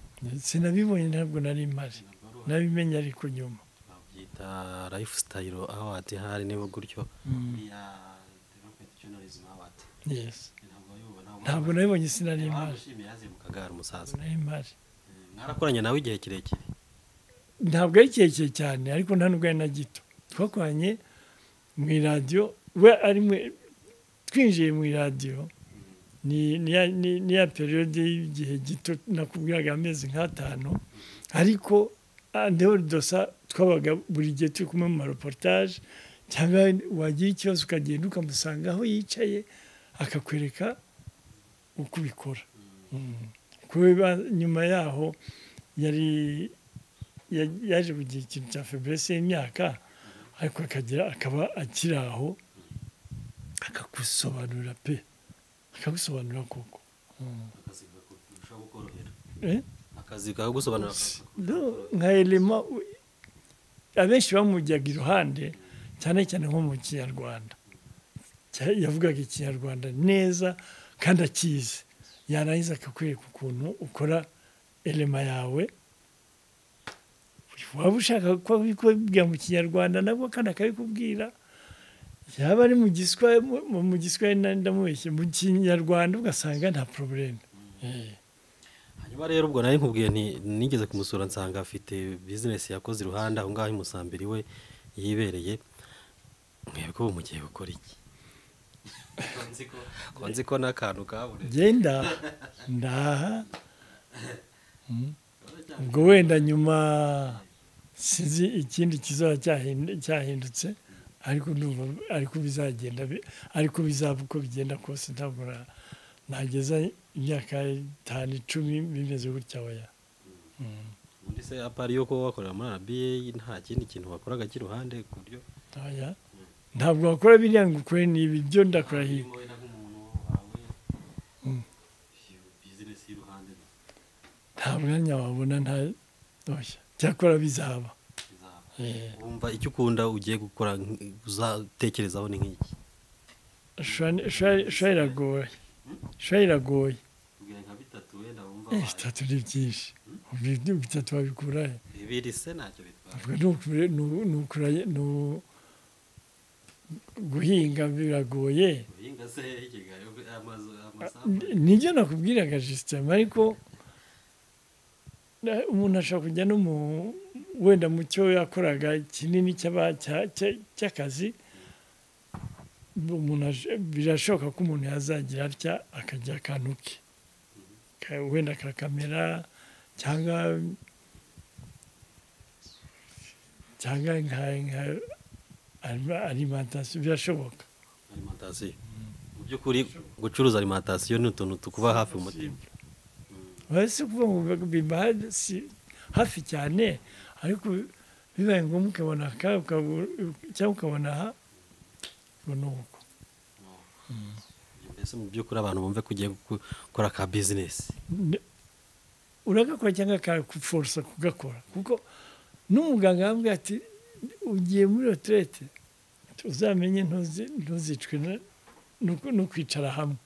sinabibonye ntabwo nari mpari Ntabwo ari uwa- nabimenye ariko nyuma babyita lifestyle award hari niba gutyo Mm, uriya development journalism award yes ntabwo ayoba ntabwo nabibonye sinari impari ntamushimiye yaziye mu kagari kagara umusaza nari impari mwarakoranye nawe igihe kirekire ntabwo ari kirekire cyane ariko nta n'ubwo ari na gito twakoranye mu iradiyo we ari mwe- twinjiye mu iradiyo ni ni ya ni- ni ya periyode y'igihe gito nakubwiraga amezi nk'atanu ariko ndebora dosa twabaga buri gihe turi kumwe mu mareportage cyangwa wagira ikibazo ukagenda ukamusanga aho yicaye akakwereka uko ubikora Mm. kuba nyuma yaho yari ya- yaje kugira ikintu cya feburese y'imyaka ariko akagira akaba akiri aho akagusobanurira pe akagusobanurira koko akazi kurushaho kukorohera Eh? akazi kawe gusobanura No, nka elema u- abenshi bamujyaga iruhande cyane cyane nko mu kinyarwanda Cya- yavugaga ikinyarwanda neza kandi akizi yarangiza akakwereka ukuntu ukora elema yawe waba ushaka ko abikubwira mu kinyarwanda nabwo kandi akabikubwira yaba ari mu giswa mu- mu- mu giswa nari ndamubeshye mu kinyarwanda ugasanga nta porobuleme Eh. hanyuma rero ubwo nari nkubwiye nti nigeze kumusura nsanga afite bizinesi yakoze iruhande aho ngaho i musambiri we yibereye mwebwe ubu mugiye gukora iki Ko nzi ko ko nzi ko n'akantu kabonetse genda ndaha urabona cyane ubwo wenda nyuma sinzi ikindi kizaba cyahindu- cyahindutse ariko ndumva ariko bizagenda bi- ariko bizaba uko bigenda kose ntabwo na- nageza imyaka itanu icumi bimeze gutya oya Mm, ubundi se apari yo kuba wakorera muri arabiye nta kindi kintu wakoraga cy'iruhande ku buryo oya ntabwo wakora biriya ngo ukore n'ibi byo ndakora hirya Harimo wenda nk'umuntu wawe Mm. iyo business y'uruhande nta mwanya wabona nta oya cyakora bizaba izaba Eh, wumva icyo ukunda ugiye gukora nk- uzatekerezaho ni nk'iki shwa- shwa- shwa iragoye shwa iragoye tubwire nka bitatu wenda wumva Eh, wayo. bitatu ni byinshi Ubi- bitatu wabikura he bibiri se ntacyo bitwara Ubwo nukure- nu- nukura- nu- guhinga biragoye uhinga se ikigayo amazu amasambu N- nibyo nakubwiraga jisitemu ariko na- umuntu ashobora kujya no mu wenda mu cyo yakoraga kinini cy'aba- cya- cya- cy'akazi umuntu aje- birashoboka ko umuntu yazagira atya akajya akantu ke Ka- wenda ka kamera cyangwa cyangwa nka nka alima- alimentation birashoboka alimantasiyo mu by'ukuri gucuruza alimantasiyo ni utuntu tukuba hafi umutima uretse kuvuga ngo biba- biba si hafi cyane ariko bibaye ngombwa ukabona ka ukabu- cyangwa ukabona aha ubona uko mbese mu by'ukuri abantu bumve ko ugiye guku- gukora ka bizinesi Ne- uragakora cyangwa akakuforosa kugakora kuko n'umuganga yambwiye ati ugiye muri retirete uzamenye ntuzi- ntuzicwe na- no ku- no kwicara hamwe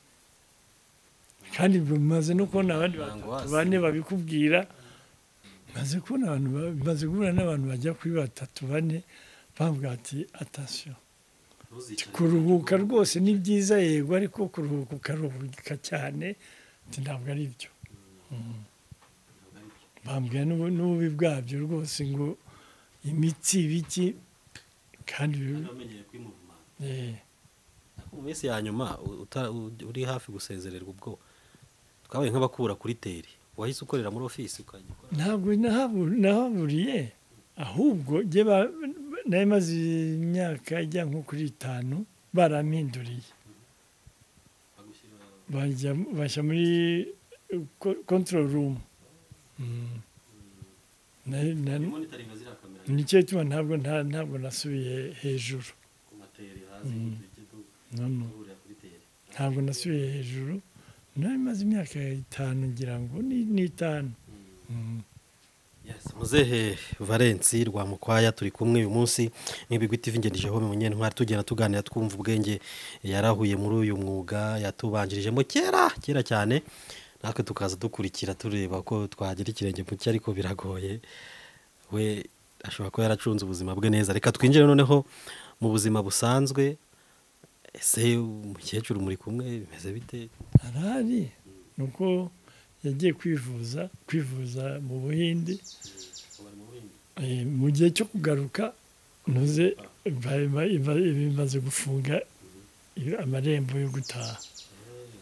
kandi bimaze no kubona abandi Ntabwo batatu wasi- bane babikubwira maze kubona abantu ba- maze guhura n'abantu bajya kuri batatu bane bambwira ati atasiyo ntuzicare kuruhuka rwose ni byiza yego ariko kuruhuka ukaruhuka cyane ati ntabwo ari byo ntabwo ari byo. bambwira n'ubu- n'ububi bwabyo rwose ngo imitsi ibiki Kandi kandi bibi- wamenyereye kwimuvumanga eh, mu minsi ya nyuma u- uta- u- uri hafi gusezererwa ubwo twabaye nk'abakura kuri teri wahise ukorera muri ofisi ukajya ukora ntabwo nahabu- nahaburiye ahubwo njye ba- nari maze imyaka ijya nko kuri itanu barampinduriye bagushyira bajya bajya muri control room Mm. Na- na- monitoringa ziriya kamera nicyo gituma ntabwo nta- ntabwo nasubiye hejuru ku materi hasi Mm. uturike no no duhurira kuri teri ntabwo nasubiye hejuru nari maze imyaka itanu ngira ngo ni ni itanu Mm. Yes, muzehe Valence Rwamukwaya turi kumwe uyu munsi n'ibigwi TV ngendeje ho munyentwari tugenda tuganira twumva ubwenge yarahuye muri uyu mwuga yatubanjirijemo kera kera cyane natwe tukaza dukurikira tureba ko twagira ikirenge mu cye ariko biragoye we ashobora kuba yaracunze ubuzima bwe neza reka twinjire noneho mu buzima busanzwe ese umukecuru muri kumwe bimeze bite arahari ni uko yagiye kwivuza kwivuza mu buhindi bari mu bindi Eh, mu gihe cyo kugaruka ntuze ba- ba- ba- bimaze gufunga i- amarembo yo gutaha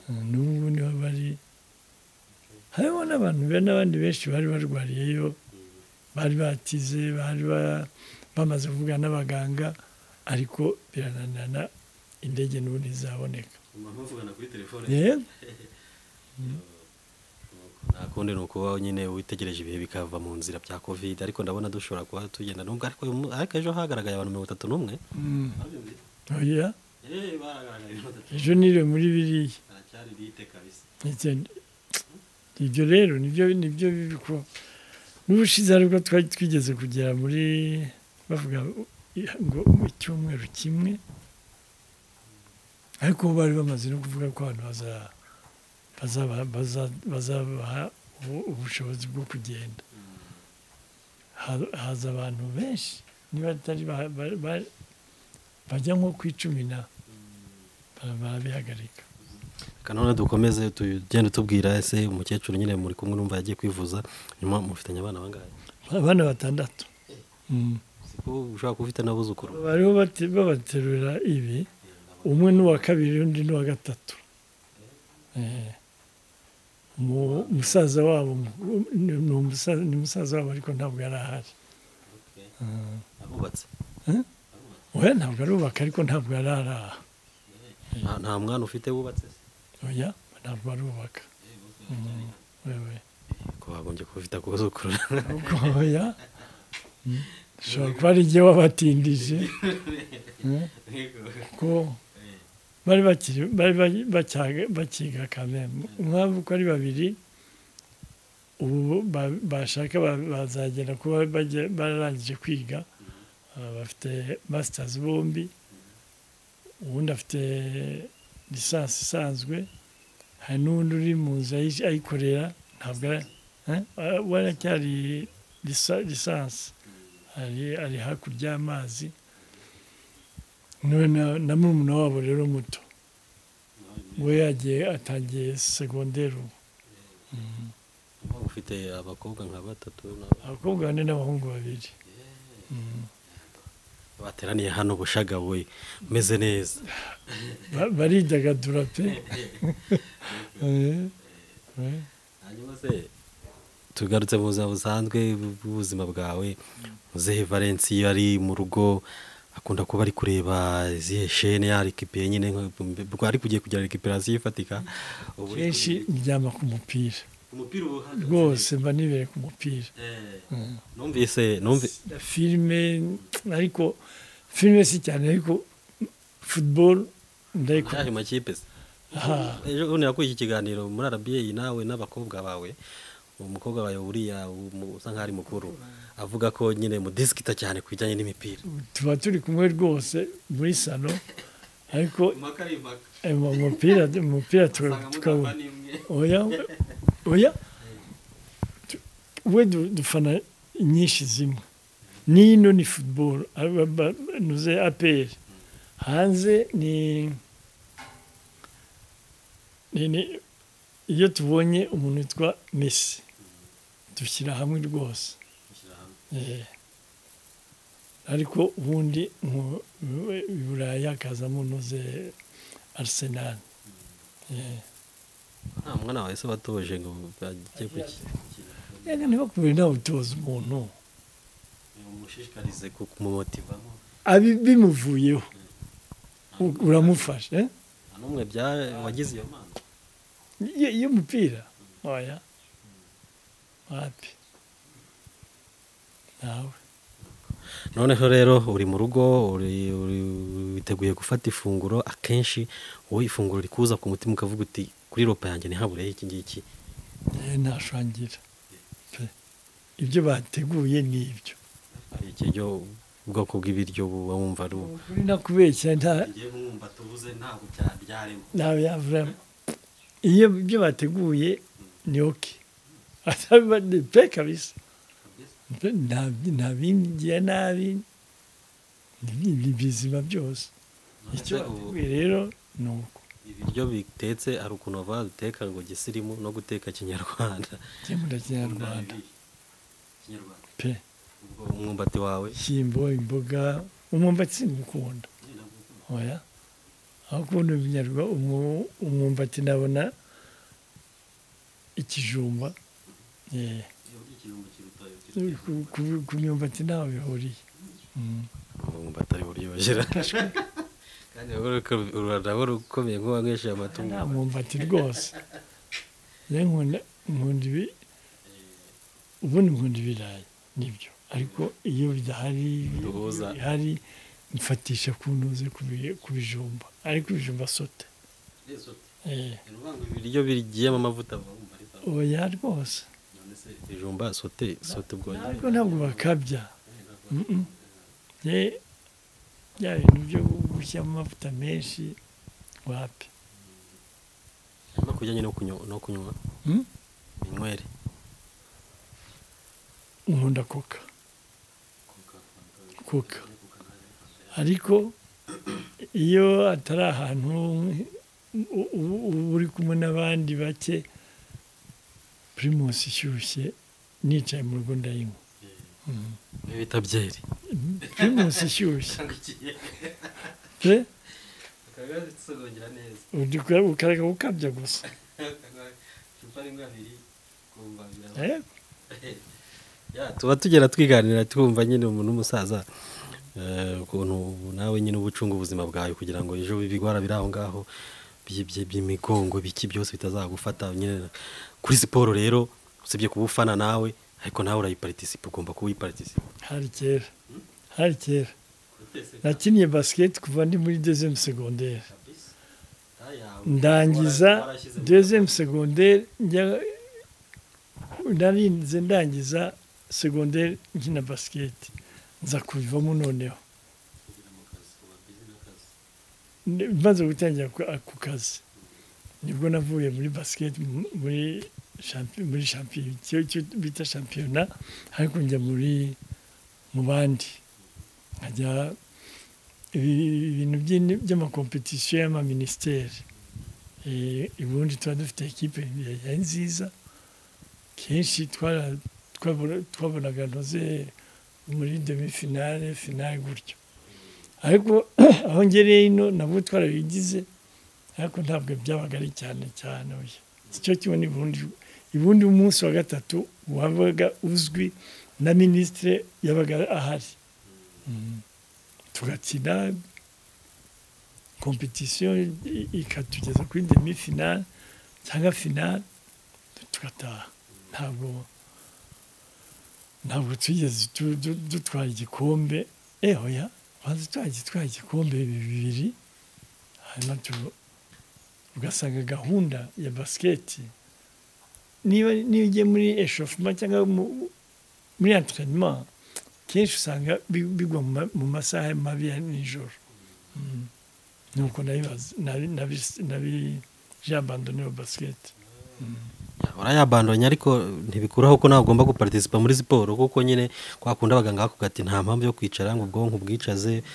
Eh, n'ubu niho bari harimo n'abantu be n'abandi benshi bari barwariyeyo bari batize bari ba- bamaze kuvugana n'abaganga ariko birananirana indege n'ubundi ntizaboneka umuntu muvugana kuri telefone rero nta kundi ni ukuba nyine witegereje ibihe bikava mu nzira bya covid ariko ndabona dushobora kuba tugenda nubwo ariko uyu mu- ariko ejo hagaragaye abantu mirongo itatu n'umwe mm, Babyumvise? oya eh baragaragaye batatu ejo niriwe muri biriya baracyari bite kabisa Ndetse- ibyo rero nibyo nibyo biko n'ubushize aribwo twari twigeze kugera muri bavuga ngo mu cyumweru kimwe ariko bo bari bamaze no kuvuga ko abantu baza- bazaba- baza- bazabaha ubu- ubushobozi bwo kugenda Ha- haza abantu benshi niba atari ba- ba- ba- bajya nko ku icumi na bara- barabihagarika reka none dukomeze tugende tubwira ese umukecuru nyine muri kumwe n'umva yagiye kwivuza nyuma mufitanye abana bangahe abana batandatu Mm. siko ushobora kuba ufite n'abuzukuru bariho bate- babaterura ibi umwe n'uwa kabiri undi n'uwa gatatu Eh, umu- umusaza wabo mukuru- ni ni umusa- ni umusaza wabo ariko ntabwo yari ahari okay Mm. arubatse oya ntabwo arubaka ariko ntabwo yari ari aha nta nta mwana ufite wubatse se oya ntabwo arubaka eh bose Mm. baracyari wewe ko bagombye kuba ufite abuzukuru Ahubwo oya Mm. ushobora kuba ari jye wabatindije Mm. yego kuko eh bari bakiri bari bari- bacyaga- bakiga kamembe nk'aho uko ari babiri ubu ba- bashaka ba- bazagera kuba bajya- bararangije kwiga Ah, bafite masitazi bombi uwundi afite lisansi isanzwe hari n'uwundi uri mu nzu ayi- ayikorera ntabwo ara- Eh? Ah, we aracyari lisa- lisansi ari ari hakurya y'amazi Niwe na na murumuna wabo rero muto we yagiye atangiye segonderi ubu ufite abakobwa nka batatu n'aba- abakobwa bane n'abahungu babiri Mm. bateraniye hano bushagawe umeze neza Ba- baridagadura pe Eh, eh. hanyuma se tugarutse mu buzima busanzwe bw'ubuzima bwawe muzehe valence iyo ari mu rugo akunda kuba ari kureba izihe shene yarikipiye nyine nka- ubwo ari kugiye kugira rekiperasiyo ifatika ubu ari kenshi ndyama ku mupira umupira uba uhagaze rwose mba nibere ku mupira eh Mm. numvise numvise Na filime ariko filime si cyane ariko football ndayikunda yaje makipe se Ah. ejo bundi nakuye iki kiganiro muri arabiye nawe n'abakobwa bawe umukobwa wawe uriya umu- usa nk'aho ari mukuru avuga ko nyine mudisikita cyane ku bijyanye n'imipira tuba turi kumwe rwose muri salo ariko impaka ari impaka eh, mu mupira umupira tuka- usanga mutamba tukawubona n'imwe oya oya Tu- we du- dufana inyinshi zimwe nino ni football aba- ba- nuze apr hanze ni ni- ni- iyo tubonye umuntu witwa messi dushyira hamwe rwose Ishyirahamwe. Eh. ariko ubundi mu i Burayi hakazamo nuze arsenal Eh. nta mwana wawe se watoje ngo ajye kuki reka ntibakubere inama utoza umuntu umushishikarize kumumotivamo abi bimuvuyeho u- uramufasha eh? nta n'umwe bya wagize iyo mpano Ye- y'umupira oya wapi nawe noneho rero uri mu rugo uri- uri- witeguye gufata ifunguro akenshi wowe ifunguro rikuza ku mutima ukavuga uti kuri ropa yanjye ntihabureho iki ngiki Eh, ntashangira pe ibyo bateguye ni ibyo hari ikiryo ubwoko bw'ibiryo buba wumva ari ubu ukuri nakubeshya nta ngiye kumwumva tubuze ntabwo bya- byarimo ntawe yavuramo iyo ibyo bateguye ni oke ataba ni pe kabisa kabisa Pe, nta- nta bindiye nabi ni ni bizima byose icyo None se ubu- bateguye rero ni uko ibiryo bitetse hari ukuntu bavuga duteka ngo gisirimu no guteka kinyarwanda gihemura kinyarwanda Ndabibi. kinyarwanda pe ubwo umwumbati wawe ishyimbo imboga umwumbati sinkukunda Ni nabwo ukunda. oya aho kubona ibinyarwanda umwumbati nabona ikijumba eh, iyo urya ikirungo kiruta iyo kirya. ku- ku- ku myumbati ntaho bihuriye Mm. umwumbati ari buryohera kandi urarabo rukomeye nk'uwanywesheje amatungo nta mwumbati rwose rero nkunda nkunda ibi ubundi nkunda ibirayi nibyo ariko iyo bidahari iyo Duhuza. bihari mfatisha ku ntuze ku bi- ku bijumba ariko ibijumba sote Yesu ati, Eh, ni ukuvuga ngo ibiryo ibiryo bigiyemo amavuta vuba wumva ari bya- oya rwose none se ibijumba sote sote bwonyine ariko ntabwo bakabya Mm-mm. Eh, bya bintu byo gushyiramo amavuta menshi wapi no kujyanye no kunywa no kunywa Hmm? inywere nkunda koka kuka, fanta, koka kuka, fanta, ariko iyo atari ahantu u- u- uba uri kumwe n'abandi bake pirimusi ishyushye nicaye mu rugo ndayinywa niyo bita byeri pirimusi ishyushye Ukangukiye. pe Akagwa gusogongera neza udukora- ukaraga ukabya gusa Akagwa icupa rimwe abiri kumva biraba- Eh, Ya, tuba tugera twiganira twumva nyine umuntu w'umusaza eh, ukuntu nawe nyine uba ucunga ubuzima bwawe kugira ngo ejo ibigwara biri aho ngaho by'ibye- by'imigongo biki byose bitazagufata nyine kuri siporo rero usibye kuba ufana nawe ariko nawe urayiparitisipa ugomba kuba uyiparitisipa hari kera hari kera Gutese nakiniye basiketi kuva ndi muri dezemu segonderi kabisa. Ayawe. ndangiza Warashyize mu- dezemu segonderi njya- narinze ndangiza segonderi nkina basiketi nza kubivamo kugira noneho mu kazi, uba busy n'akazi. Ni- maze gutangira ku ku kazi nibwo navuye muri basiketi mu- muri shampi- muri shampiyona icyo bita shampiyona ariko njya muri mu bandi nkajya ibi- ibintu by'ini- by'amakompetisiyo y'amaminisiteri Eh, ubundi tuba dufite ekipe yari nziza kenshi twara- twabona- twabonaga ntoze muri demifinale finale gutyo ariko aho ngereye ino nabwo twarabigize ariko ntabwo byabaga ari cyane cyane oya icyo kimwe n'ibundi ibundi umunsi wa gatatu wabaga uzwi na minisitire yabaga ahari Mm. tugakina kompetisiyo i- ikatugeza kuri demifinale cyangwa finale tugataha ntabwo ntabwo twigeze tu- du- dutwara igikombe eh oya banza twagiye twara igikombe bibiri hanyuma tu- ugasanga gahunda ya basiketi niba niba ugiye muri eshofuma cyangwa mu- muri enterinema kenshi usanga bi- bigwa mu ma- mu masaha mabi ya nijoro Mm. nuko nabibaza- nabi- nabi- nabi- jabandone wa basiketi urayabandonya ariko ntibikuraho ko nawe ugomba guparitisipa muri siporo kuko nyine kwa kundi abaganga bakuga ati nta mpamvu yo kwicara ngo ubwonko ubwicaze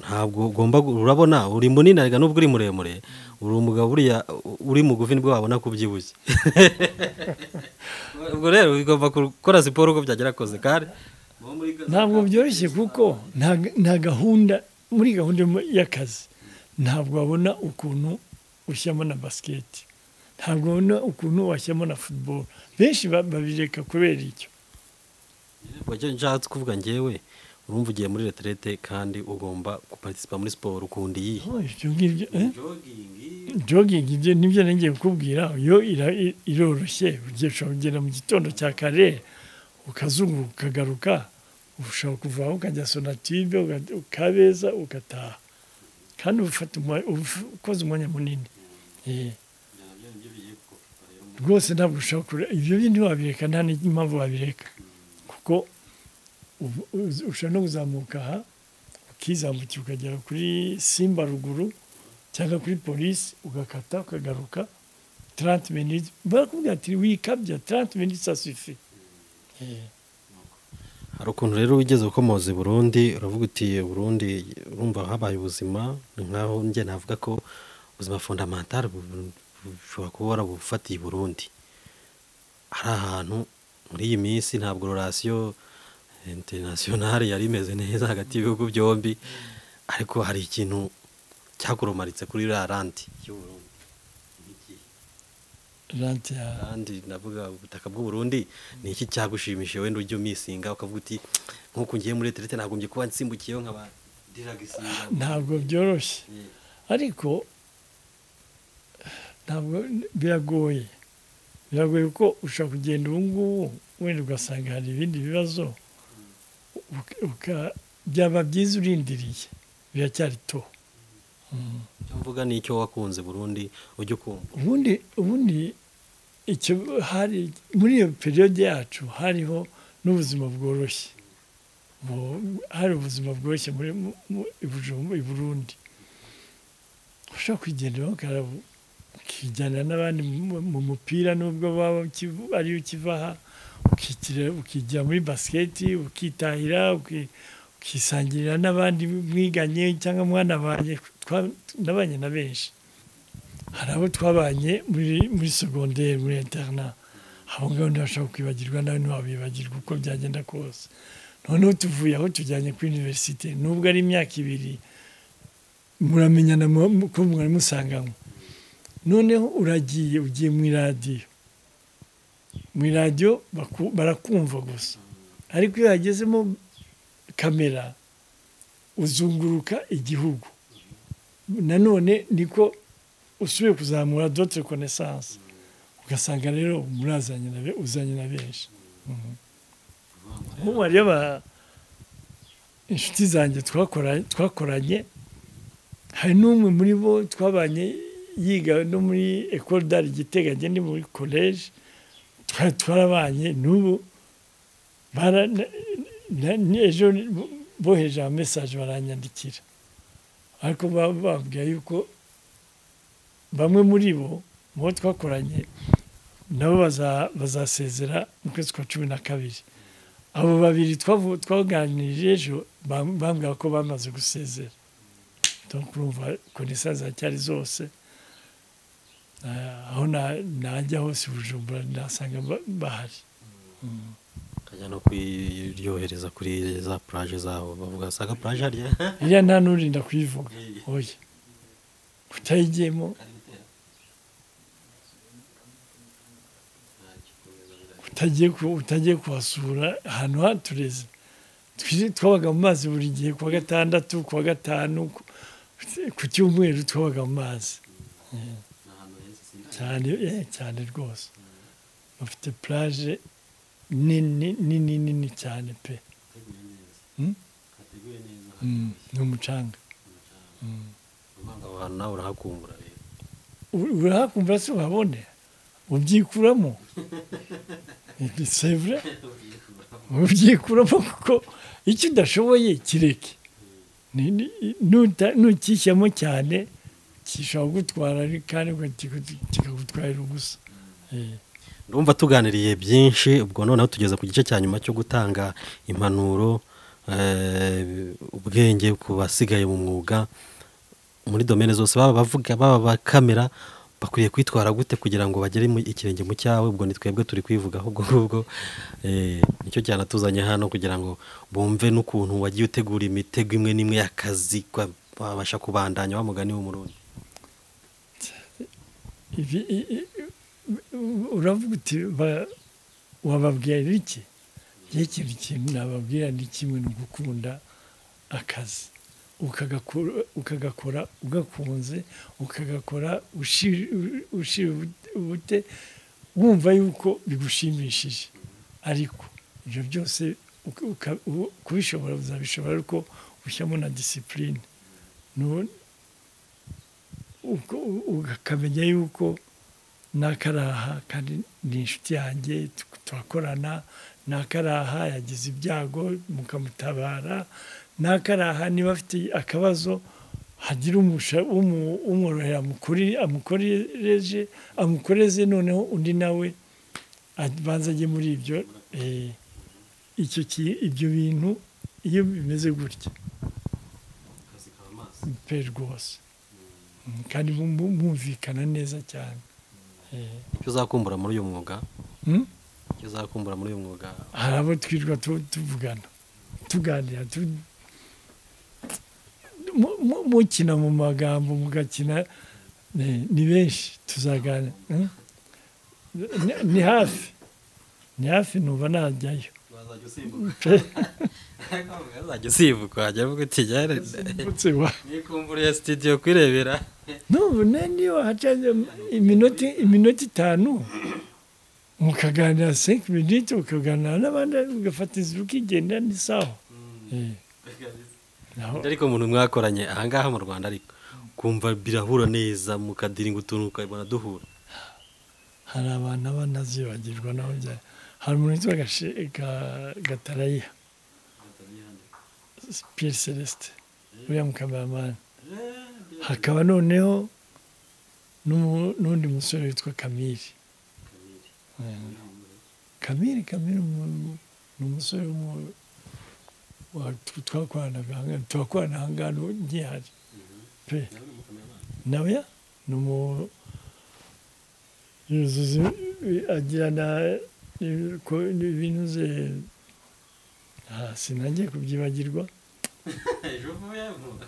ntabwo ugomba gu- urabona uri munini arega n'ubwo uri muremure uri umugabo uriya uri mugufi nibwo wabona ko ubyibushye ubwo rero ugomba gukora siporo uko byagera kose kandi Uwo muri Gaza- ntabwo byoroshye kuko nta nta gahunda muri gahunda y'akazi ntabwo wabona ukuntu ushyiramo na basiketi ntabwo ubona ukuntu washyiramo na futuboro benshi babireka kubera icyo njyatse kuvuga ngewe urumva ugiye muri reterete kandi ugomba guparitisipa muri siporo ukunda iyi ibyo ngibyo eh? jogingi jogging ibyo nibyo ngiye kukubwira yo ira- i- iroroshye ugiye ushobora kugenda mu gitondo cya kare ukazunguruka ukagaruka ushobora kuva aho ukajya sonatibe uka- ukabeza ugataha kandi uba ufata umwa- uba uf- ukoze umwanya munini Eh, ibyo nabyo nibyo bigiye kukupa rero mu rwose ntabwo ushobora kure ibyo bindi wabireka nta n'impamvu wabireka kuko ubu- uzi- ushobora no kuzamuka aha ukizamukira ukagera kuri simba ruguru cyangwa kuri polisi ugakata ukagaruka 30 minutes barakubwira ati wikabya 30 minutes asufi hari ukuntu rero wigeze ukomoza i burundi uravuga uti burundi urumva habaye ubuzima ni nkaho njye navuga ko ubuzima fondamental bu- bu- bushobora kuba warabufatiye i burundi hari ahantu muri iyi minsi ntabwo rorasiyo interinasiyonari yari imeze neza hagati y'ibihugu byombi ariko hari ikintu cyakurumaritse kuri iriya ranti y'u Burundi. rante ya kandi navuga ubutaka bw'u Burundi ni iki cyagushimishije wenda ujya umisinga ukavuga uti nk'uko ngiye muri reterete nagombye kuba nsimbukiyeho nkaba diragisinga ntabwo byoroshye ariko ntabwo biragoye biragoye kuko ushobora kugenda ubu ngubu wenda ugasanga hari ibindi bibazo uka- uka- byaba byiza urindiriye biracyari to icyo mvuga ni icyo wakunze Burundi ujya ukumva ubundi ubundi icyo hari muri iyo periyode yacu hariho n'ubuzima bworoshye Mu- hari ubuzima bworoshye muri mu- mu- i Bujumu- i Burundi ushobora kwigendera ukarabu ukijyanira n'abandi mu- mu mupira nubwo waba ukiv- ari ukiva aha ukikira ukijya muri basiketi ukitahira uki- ukisangirira n'abandi mwiganye cyangwa mwanabanye twa- nabanye na benshi hari abo twabanye muri muri segonderi muri interna abo ngabo ntibashobora kwibagirwa nawe ntiwabibagirwa uko byagenda kose noneho tuvuye aho tujyanye kuri univerisite nubwo ari imyaka ibiri muramenyana mu- mu- ko mwari musanganywe noneho uragiye ugiye mu iradiyo mu iradiyo baku- barakumva gusa ariko iyo yagezemo kamera uzunguruka igihugu nanone niko usubiye kuzamura dotere konesanse ugasanga rero murazanye na be- uzanye na benshi nk'ubu hariyo aba- inshuti zanjye twakora- twakoranye hari n'umwe muri bo twabanye yiga no muri ecole d'art giteganye ni muri college twari twarabanye n'ubu bara- na- na- na- ejo boheje ama message baranyandikira ariko ba- bababwira yuko bamwe muri bo mu bo twakoranye nabo baza- bazasezera mu kwezi kwa cumi na kabiri abo babiri twavu- twaganirije ejo bam- bambwira ko bamaze gusezera donc urumva konesa ziracyari zose Eh, aho na- najya hose i bujumbura nasanga ba- bahari ukajya no kuyiryohereza kuri za puraje zaho bavuga usanga puraje harya iriya nta n'urinda kuyivuga Eh. oya utayigiyemo kari gutera ntagikomeza birahita utagiye ku- utagiye kuhasura ahantu hatureze Twi- twabaga mu mazi buri gihe kuwa gatandatu kuwa gatanu ku- ku cyumweru twabaga mu mazi ni ahantu heza sinzi cyane eh, cyane rwose bafite plage nini nini nini cyane pe hateguye neza Hmm? hateguye neza Mm, ni umucanga Urumva aho hantu nawe urahakumbura rero U- urahakumva se uhabone ubyikuramo sevure ubyikuramo kuko icyo udashoboye kireke Ni- ni- nuta- nukishyamo cyane gishobora kugutwara ariko kandi ugatika- kikagutwarira ubusa Eh, Ndumva tuganiriye byinshi ubwo noneho tugeze ku gice cya nyuma cyo gutanga impanuro eh, ubwenge ku basigaye mu mwuga muri domene zose baba bavuga baba ba kamera bakwiye kwitwara gute kugira ngo bagere mu- ikirenge mu cyawe ubwo ni twebwe turi kwivugaho ubwo ngubwo Eh, nicyo cyanatuzanye hano kugira ngo bumve n'ukuntu wagiye utegura imitego imwe n'imwe y'akazi kwa- babasha kubandanya wa mugani w'umurundi ibi- i- i- uravuga uti ba- wababwira iki igihe ikintu kintu nababwira ni kimwe ni ugukunda akazi ukagakora ukagakora ugakunze ukagakora ushi- ushira ubute- ubute wumva yuko bigushimishije ariko ibyo byose uka- uka- u- kubishobora uzabishobora ariko ushyiramo na disipurine Nu- uko- u- ukamenya yuko n'akaraha kandi ni inshuti yanjye tu- turakorana n'akaraha yagize ibyago mukamutabara n'akaraha niba afite akabazo hagira umusha- umu- umworohera amukori- amukorereje amukoreze noneho undi nawe abanza ajye muri ibyo eh, icyo ki- ibyo bintu iyo bimeze gutya akazi kaba amaso pe rwose Mm, kandi mu- mu- mwumvikana neza cyane Eh, icyo uzakumbura muri uyu mwuga mm? icyo uzakumbura muri uyu mwuga hari abo twirirwa tu- tuvugana tuganira tu- mu- mu- mukina mu magambo mugakina eh, ni benshi tuzaganira mm? Ni- ni hafi ni hafi nuba najyayo wazajya usimbuka uzajya usibuka wajya uvuga uti "Yare, Mbutse wa- nikumburiye sitidiyo kwirebera n'ubu ne- niyo hacaze iminota iminota itanu mukaganira senke miniti ukaganira n'abandi ugafatiza ukigendera n'isaho Eh, naho ariko umuntu mwakoranye ahangaha mu rwanda ariko kumva birahura neza mukadiringa utuntu ukabona duhura hari abantu abanazibagirwa naho bya hari umuntu witwa Gashe- Ga- gatarayiha pierre celeste uriya mukameramani hakaba noneho n'umu- n'undi musore witwa kamiri kamiri kamiri umu- ni umusore w'umu- wa- tw- twakoranaga aha ngaha- turakorana aha ngaha n'ubu ngihari pe nawe ya ni umu yuzuza agirana ibi- ko- ibintu ze Ah, sinajye kubyibagirwa ejo vuba vuba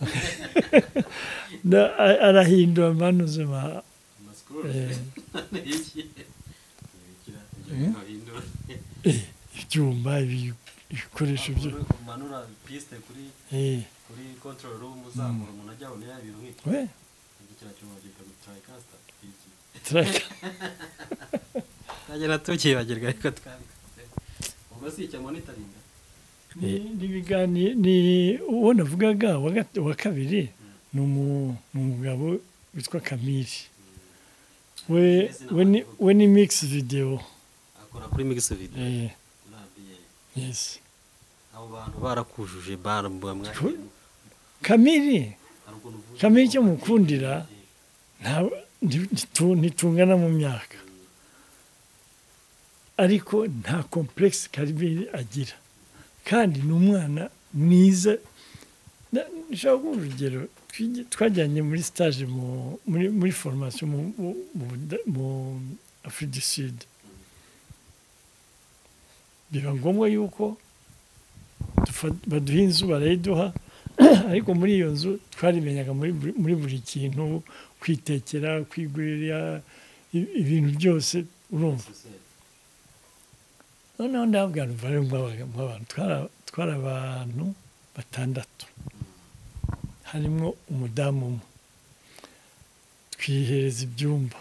Na- a- arahindura manuzima amasikoro Eh. iki Ibikira, ibyo Eh. bintu bahindura ibyuma ibi- ibikoresho byo umanura pisite kuri Eh, kuri control room uzamura umuntu ajya abona ya bintu nk'iki we iki kiriya cyuma cyikagutayikasta iki turaka ntajya natukibagirwa ariko twa ubwo si icya monitoringa ni ni ibiganiro ni uwo navugaga wa gat- wa kabiri ni umu- ni umugabo witwa kamiri we we ni- we ni mix video akora kuri migisi video Eh, rabiye yes abo bantu barakujuje bara mwamwakira kamiri hari ukuntu uvuze kamiri icyo mukundira nta- nti- ntitu- ntitungana mu myaka ariko nta komplekisi karibiri agira kandi ni umwana mwiza Na- nshaka kuba urugero twigi- twajyanye muri stage mu- muri muri foromasiyo mu mu- mu Buda- mu afurika du sud biba ngombwa yuko dufa- baduha inzu barayiduha ariko muri iyo nzu twarimenyaga muri buri- muri buri kintu kwitekera kwigurira i- ibintu byose urumva noneho ndabwira umubare w'abantu w'abantu. Twara- twari abantu batandatu harimo umudamu umwe twihereza ibyumba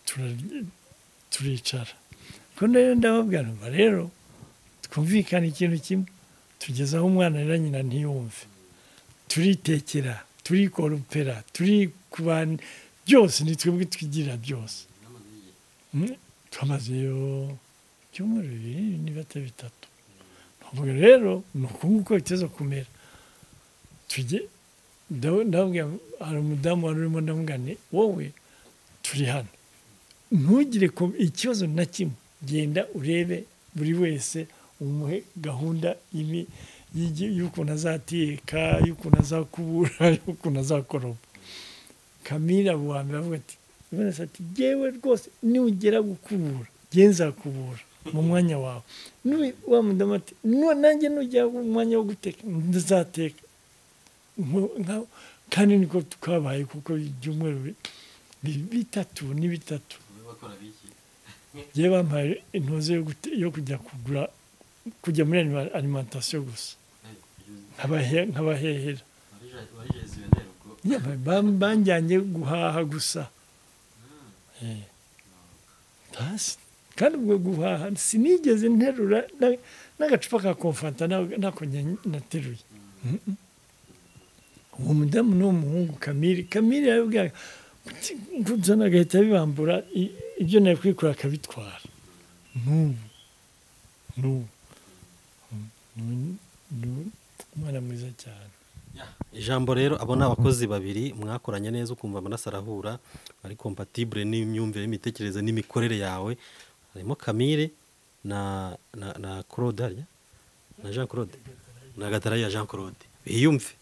turarya- turicara ubwo rero ndababwira umva rero twumvikana ikintu kimwe tugeze aho umwana rero nyina ntiyumve turitekera turikoropera turi kubana byose ni twebwe twigirira byose Mm, twamazeyo ibyumweru bibiri niba atari bitatu ntabwo rero ni uku nguko biteza kumera tujye ndaw- ndababwira hari umudamu wari urimo ndamugane wowe turi hano ntugire ko- ikibazo na kimwe genda urebe buri wese umuhe gahunda y'imi- y'igi- y'ukuntu azateka y'ukuntu azakubura y'ukuntu azakoropa kamira abo wa mbere avuga ati Ibanez ati yewe rwose nugera gukubura njye nzakubura mu mwanya wawe N'uyu wa mudamu ati "Nu- nanjye nugera mu mwanya wo guteka nzateka Nko- nka- kandi niko twabaye kuko ibyumweru bi- bi- bitatu ni bitatu bakora babikora biki yewe bampaye intuze yo gute- yo kujya kugura kujya muri anima- alimentation gusa nk'abahe- nk'abahehera wari jesiyoneri ubwo Yewe bam- banjyanye guhaha gusa Eh. Basi, kandi ubwo guhaha sinigeze nterura na- n'agacupa ka komfanta na- nako nya- nateruye Mhm. uwo mudamu ni umuhungu kamiri kamiri yarabwira kuzana agahita bibambura i- ibyo nari kwikura akabitwara n'ubu n'ubu Mm, n'ubu- n'ubu. umwana mwiza cyane ijambo rero abo ni abakozi babiri mwakoranye neza ukumva amaraso arahura ari kompatibure n'imyumvire n'imitekerereze n'imikorere yawe harimo kamire na na na claude hariya na jean claude na gatarayiya jean claude biyumve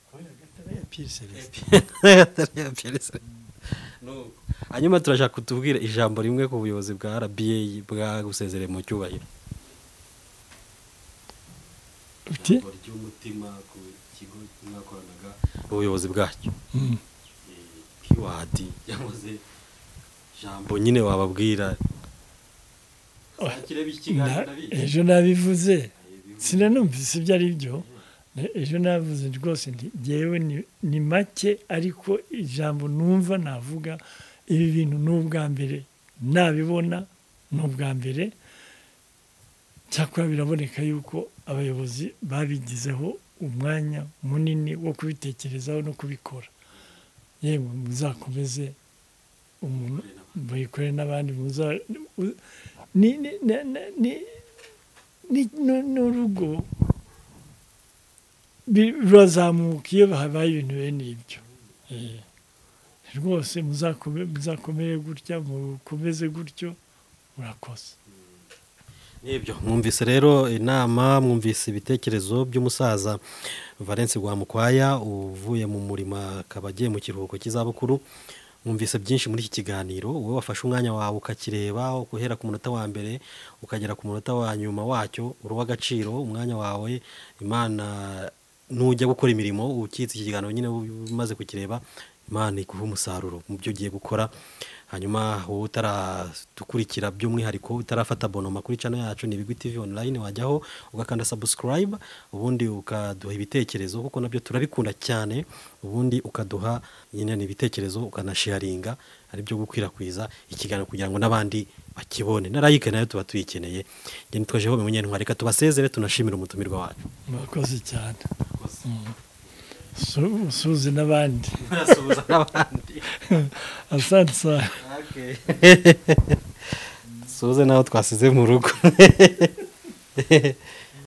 Gatarayiya Pierre Celestin. nuko hanyuma turashaka kutubwira ijambo rimwe ku buyobozi bwa rba bwagusezereye mu cyubahiro uti ijambo ry'umutima ku kigo mwakoranaga ubuyobozi bwacyo Mm. eh, kiwadi cyangwa se ijambo bo nyine wababwira sakire b'ikiganiro Na- ndabizi ejo nabivuze Eh, bivuze. sinanumvise ibyo ari byo Ne- ejo navuze rwose nti ngewe ni- ni make ariko ijambo numva navuga ibi bintu ni ubwa mbere nabibona ni ubwa mbere cyakora biraboneka yuko abayobozi babigizeho umwanya munini wo kubitekerezaho no kubikora yemwe muzakomeze umuntu mubikore n'abandi muza u- ni ni ni- ni- ni- ni- ni- ni urugo bi- rurazamuka iyo habaye ibintu bene ibyo Eh, rwose muzakome- muzakomere gutya mukomeze gutyo murakoze Nibyo, mwumvise rero inama mwumvise ibitekerezo by'umusaza valence rwamukwaya uvuye mu murima akaba agiye mu kiruhuko cy'izabukuru mwumvise byinshi muri iki kiganiro wowe wafashe umwanya wawe ukakireba guhera ku munota wa mbere ukagera ku munota wa nyuma wacyo uri uw'agaciro umwanya wawe imana nujya gukora imirimo ukitse iki kiganiro nyine umaze kukireba imana iguha umusaruro mu byo ugiye gukora hanyuma wowe utaradukurikira by'umwihariko utarafata bonoma kuri cano yacu ni bigwi tv online wajyaho ugakanda subscribe ubundi ukaduha ibitekerezo kuko nabyo turabikunda cyane ubundi ukaduha nyine ni ibitekerezo ukanasharinga ari byo gukwirakwiza ikiganiro kugira ngo n'abandi bakibone na like nayo tuba tuyikeneye njye nitwa jehove munyentwari reka tubasezere tunashimire umutumirwa wacu murakoze cyane Kosa. Su- usuhuze n'abandi Urasuhuza n'abandi asante sana Okay. suze nawe twasize mu rugo